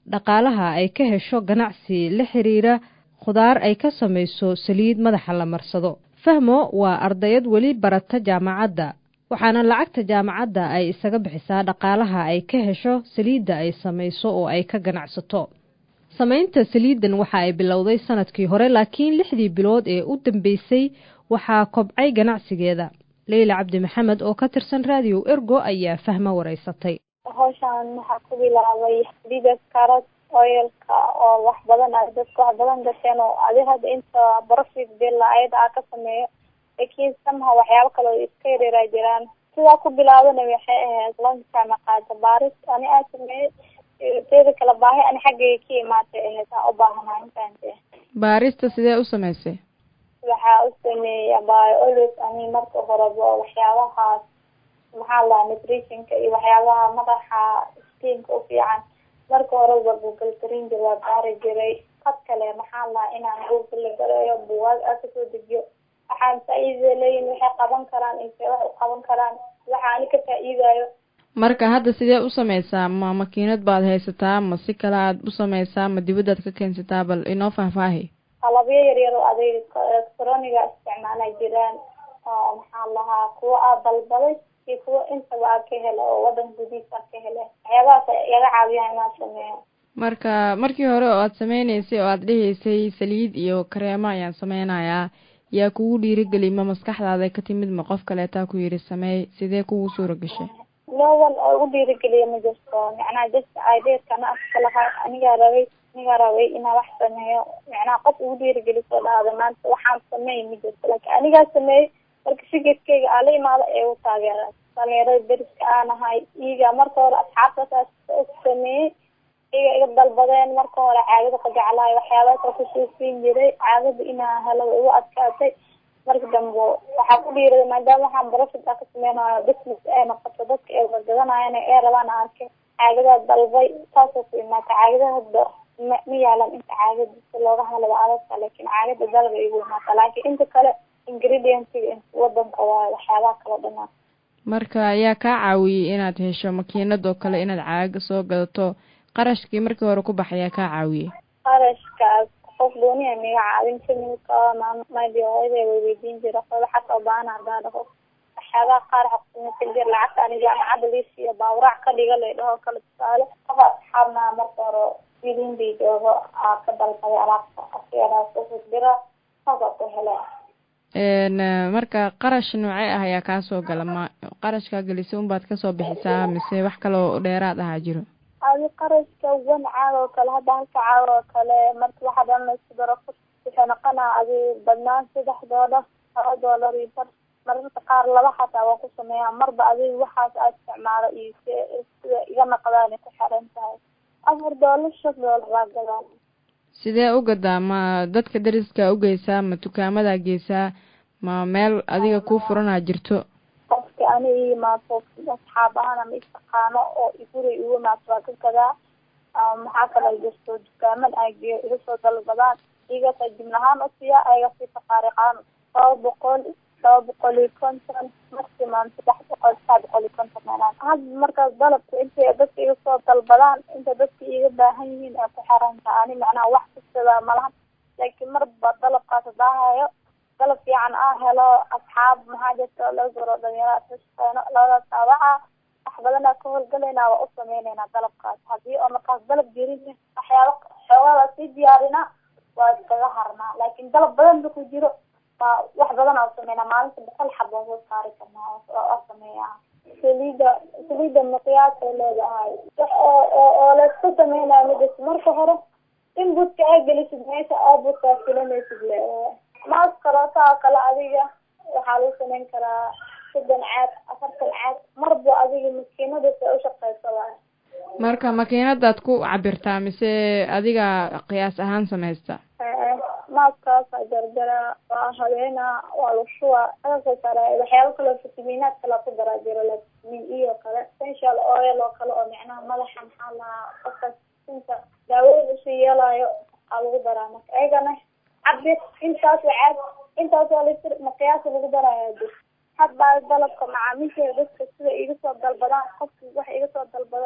dhaqaalaha ay ka hesho ganacsi la xiriira khudaar ay ka samayso saliid madaxa la marsado fahmo waa ardayad weli barata jaamacadda waxaana lacagta jaamacadda ay isaga bixisaa dhaqaalaha ay ka hesho saliidda ay samayso oo ay ka ganacsato samaynta saliiddan waxa ay bilowday sanadkii hore laakiin lixdii bilood ee u dambeysay waxaa kobcay ganacsigeeda leyla cabdi maxamed oo ka tirsan raadiyo ergo ayaa fahmo wareysatay hawshaan waxaa ku bilaabay saliida karad oilka oo wax badan a dadka wax badan gasheen oo adi hadda inta profit billa ayada aa ka sameeyo laakiin samaha waxyaabo kale oo iska yareeraa jiraan sidaa ku bilaabana waxay ahayd lanka qaada baaris ani aa sameeyey teeda kale baahi ani xaggayga ka imaatay ahayd aa u baahanaha intaante baarista sidee u samaysay waxaa u sameeya biolog ani marka horeba waxyaabahaas maxaa lahaa nutritionka iyo waxyaabaha madaxa skinka u fiican marka horeba google garin jir waa baari jiray qad kale maxaa lahaa inaan google la garayo buwaag aa kasoo dejiyo waxaan faa-iida leeyihin waxay qaban karaan intay wax u qaban karaan waxa ani ka faa-iidayo marka hadda sidee u sameysaa ma makiinad baad haysataa ma si kale aad u sameysaa ma dibadaad ka keensataa bal inoo faahfaahi qalabyo yaryar oo adeeg electroniga isticmaala jiraan oo maxaa lahaa kuwa aa dalbaday iyo kuwa intaba aa ka hela oo wadan gudihiisa aa ka hele waxyaabahaas iyaga caawiyaan inaan sameeyo marka markii hore oo aad sameyneysay oo aad dhihaysay saliid iyo kareemo ayaan sameynayaa yaa kugu dhiirigeli ma maskaxdaada ka timid ma qof kaleetaa ku yidhi sameey sidee kugu suura gashay no one oo igu dhiirigeliya ma jirto macnaha just ideerkana afka lahaa anigaa rabay anigaa rabay inaa wax sameeyo macnaha qof igu dhiirigeliso dhahda maanta waxaan sameey ma jirto laakiin anigaa sameeyey marka fikirkeyga aa la imaado ee u taageera dhalinyarada deriska aanahay iyaga marka hore asxaabtasaas sameeyey iyaga iga dalbadeen marka hore caagada ka jeclaay waxyaabaasa kusoo siin jiray caagada inaa helo way igu adkaatay marka dambe waxaa ku dhiiraday maadaama waxaan profit aa ka sameynayo business ee noqoto dadka ee wargadanayan ee rabaan arkay caagadaa dalbay saasoo ku imaata caagada hadda ma ma yaalan inta caagada si looga hadlaba adagta laakiin caagada dalba igu imaata laakiin inta kale ingredientsiga wadanka waayo waxyaabaha kala dhanaa marka ayaa kaa caawiyey inaad hesho makiinad oo kale inaad caaga soo gadato qarashkii markii hore ku baxayaa kaa caawiyey qarashkaas qof gooniya miga caawin kamilka maybe hooyada way weydiin jira qoda xataa baana hadaa dhaho waxyaabaha qaar xaqsimasan jir lacagta ani jaamacadda liisiiyo baawraac ka dhiga lay dhaho kale tusaale qofa asxaabna marka hore wilin bay joogo aa ka dalbaday alaabta asigadaa kusoo dira saasa ku hele marka qarash noocee ah ayaa kaa soo gala ma qarashkaa gelisay unbaad kasoo bixisaa mise wax kaloo dheeraad ahaa jiro adi qarashka wan caag oo kale hadda halka caag oo kale marka waxa dhan laisku daro waxay noqonaa adi badnaan saddex doolar laba doolar iyo bar mararka qaar laba xataa waa ku sameeyaa marba adiga waxaas aa isticmaalo iyo sida iga naqdaanay ku xiran tahay afar doolar shan doolar aa gadaan sidee u gadaa ma dadka dariska ugeysaa ma dukaamadaa geysaa ma meel adiga kuu furanaa jirto qofka ani i yimaado asxaab ahaan ama istaqaano oo iguri igu imaato waa ka gadaa maxaa kale jirto dukaaman ay geeyo iga soo dalbadaan iyagasa jimlahaan usiiya ayaga si tafaariqaan laba boqol laba boqol iyo konton maximum saddex boqol saddex boqol iyo konton meelaan hadda markaas dalabka intay dadka iga soo dalbadaan inta dadka iga baahan yihiin ay ku xiranta ani macnaha wax kastada malaha laakiin marba dalabkaas hadaahayo dalab fiican aa helo asxaab maxaa jirta laga goro dhalinyarada ka shaqeyno labadaas taabaca wax badanaa ka howlgalaynaa waa u sameyneynaa dalabkaas haddii oo markaas dalab jirin waxyaaba xoogaada sii diyaarina waa iskaga harnaa laakiin dalab badan ku jiro waa wax badan oo sameynaa maalinta boqol xab waa soo saari karnaa waa sameeyaa saliida saliida miqyaasay leedahay oo oo oo laisku sameynayo midas marka hore in budka aa gelisid meesha aa budkaa filanaysid le maas karootaa kale adiga waxaa lagu sameyn karaa soddon caad afartan caad marba adiga makiinadaas ay ushaqeysa waay marka makiinadaad ku cabirtaa mise adiga qiyaas ahaan samaysta maaskaasa jarjara waa habeena waa lushuwa agasoo sare waxyaaba kaloo fitamiinaad kala ku daraa jiro like vitamin e oo kale essential oil oo kale oo micnaha madaxa maxaa lahaa qofkaas sinta daawooyin usii yeelayo aa lagu daraa marka ayagana cabir intaas caad intaas waa litir maqiyaasa lagu daraya jir hadbaa dalabka macaamiisheeda dadka sida iga soo dalbadaan qofki wax iga soo dalbado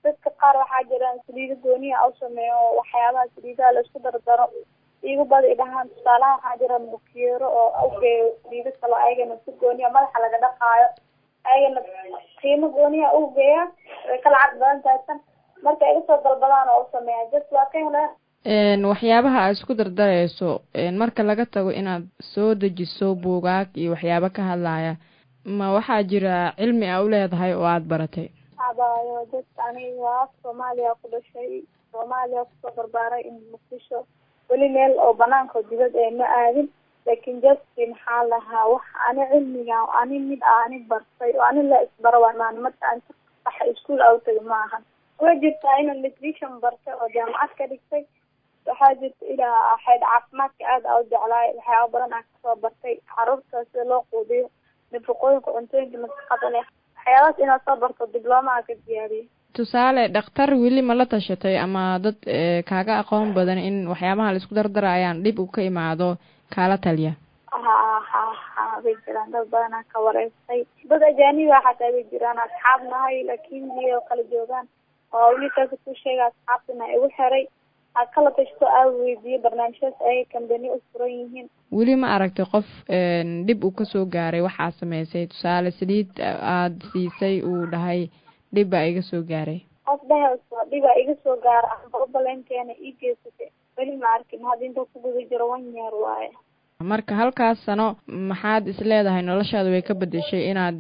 dadka qaar waxaa jiraan saliido gooniya u sameeyo oo waxyaabaha saliidaha laisku dardaro igu bada dhahaan tusaalaha waxaa jira bukiyeero oo ugeeyo saliido kalo ayagana si gooniya madaxa laga dhaqaayo ayagana qiimo gooniya ugeeya way ka lacag badan tahay tan marka iga soo dalbadaan oo usameeya just waa ka heleen waxyaabaha aad isku dardareyso marka laga tago inaad soo dejiso buugaag iyo waxyaabo ka hadlaya ma waxaa jira cilmi a u leedahay oo aada baratay abaayo dad aniga waa soomaaliya ku dhashay soomaaliya kusoo barbaaray in muqdisho weli meel oo banaanka dibad ee ma aadin laakin just maxaa lahaa wax ani cilmiga ani mid a ani bartay oo ani la isbaro waa maan marka aan waxa iskuol a utagi ma ahan way jirtaa inaan nutrition bartay oo jaamacad ka dhigtay waxaa jirta ilaa xeyd caafimaadka aad a u jeclaay waxyaaba badan aan kasoo bartay caruurta sida loo quudiyo nafaqooyinka cuntooyinka nafaqada leh waxyaabahaas inaad soo barto diblooma a ka diyaariyay tusaale dhakhtar weli ma la tashatay ama dad kaaga aqoon badan in waxyaabaha laisku dardarayaan dhib u ka imaado kaala taliya ha ha ha way jiraan dad badanaa ka wareystay dad ajaaniba xataa way jiraan asxaab nahay laakin iyo kala joogaan oo wiilkaasi ku sheega asxaabtina igu xiray aad kala tashto aa weydiiyo barnaamijyadas ay kambani u furan yihiin weli ma aragtay qof dhib uu kasoo gaaray waxaa sameysay tusaale saliid aada siisay uu dhahay dhib baa iga soo gaaray qof dhehayso dhibaa iga soo gaara amba ubaleenkeena ii geysatay weli ma arkin hadda inta ku guda jiro one year waaye marka halkaas sano maxaad is leedahay noloshaada way ka bedeshay inaad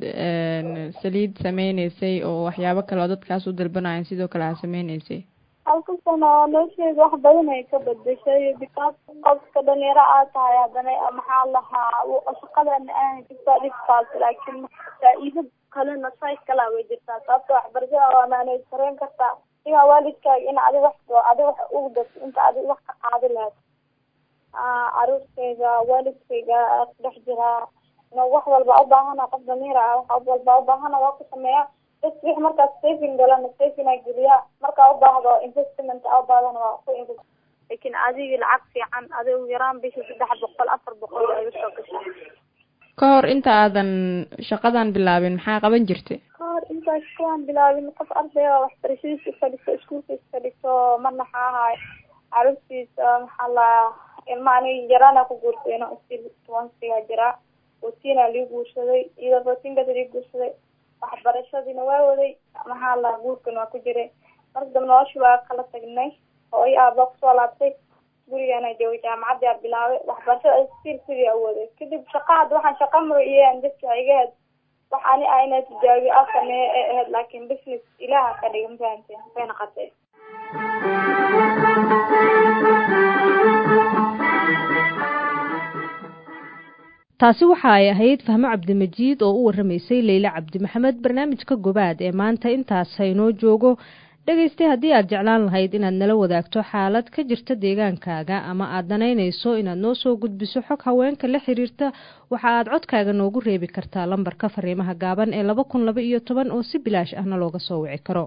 saliid sameyneysay oo waxyaabo kale oo dadkaas u dalbanayan sidoo kale aad sameyneysay halka sano nolosheeda wax badan ay ka bedeshay because qofka dhalinyaro aad tahay haddana maxaa lahaa shaqadana aan jirtaa dhibkaas laakiin faa-iido kalena say kalaa way jirtaa sababta waxbarashada waa maanay sareen kartaa igaa waalidkaaga in adi wax adi wax ugu darto inta adi wax ka qaadi lahayd caruurtayga waalidkayga ku dhex jiraa wax walba ubaahana qof damiir ah wax walba ubaahana waa ku sameeya bas wix markaas saving galana saving a geliya markaa ubaahdo investment a ubaahdan waa ku invest laakin adigi lacag fiican adi ugu yaraan bishii saddex boqol afar boqol waa iga soo gashay ka hor inta aadan shaqadan bilaabin maxaa qaban jirtay ka hor intaas kuwaan bilaabin qof arday oo waxbarashadiisa ifadhiso iskuulka ifadhiso marna maxaa ahaay caruurtiisa maxaa la ilma ani yaraana ku guursayno stil tobansiga jiraa rootiina lii guursaday iyadoo rootiinkaas lii guursaday waxbarashadiina waa waday maxaa la guurkan waa ku jiray marka dambe nolosha waa kala tagnay oo i aaba kusoo laabtay gurigaana joogay jaamacadii a bilaabay waxbarashada stil sidii awooday kadib shaqa hadda waxaan shaqa maro iyaan dadka iga hed wax ani ah inaa tijaabiyo a sameeyo ee ahayd laakin business ilaaha ka dhiga mafahamteen way naqatay taasi waxa ay ahayd fahmo cabdimajiid oo u waramaysay leyle cabdi maxamed barnaamijka gobaad ee maanta intaas haynoo joogo dhegaystay haddii aad jeclaan lahayd inaad nala wadaagto xaalad ka jirta deegaankaaga ama aad danaynayso inaad noo soo gudbiso xog haweenka la xiriirta waxa aad codkaaga noogu reebi kartaa lambarka fariimaha gaaban ee laba kun laba iyo toban oo si bilaash ahna looga soo wici karo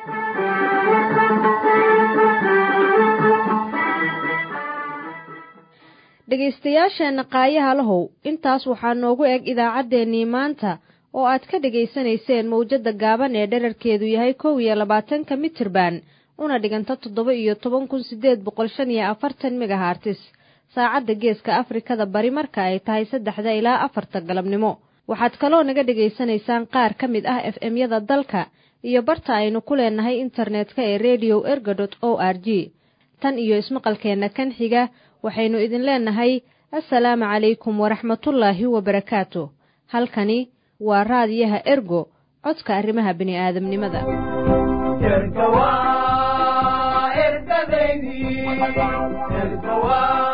dhegaystayaasheenna qaayaha lahow intaas waxaa noogu eg idaacaddeenii maanta oo aad ka dhegaysanayseen mawjadda gaaban ee dherarkeedu yahay kow iyo labaatanka mitirban una dhiganta toddoba iyo toban kun siddeed boqol shan iyo afartan megahartis saacadda geeska afrikada bari marka ay tahay saddexda ilaa afarta galabnimo waxaad kaloo naga dhegaysanaysaan qaar ka mid ah f m-yada dalka iyo barta aynu ku leenahay internetka ee radio erga dot o r g tan iyo ismaqalkeenna kan xiga waxaynu idin leenahay assalaamu calaykum waraxmatullaahi wabarakaatu halkani waa raadiyaha ergo codka arrimaha bini'aadamnimada erga waa ergadaydii erga waa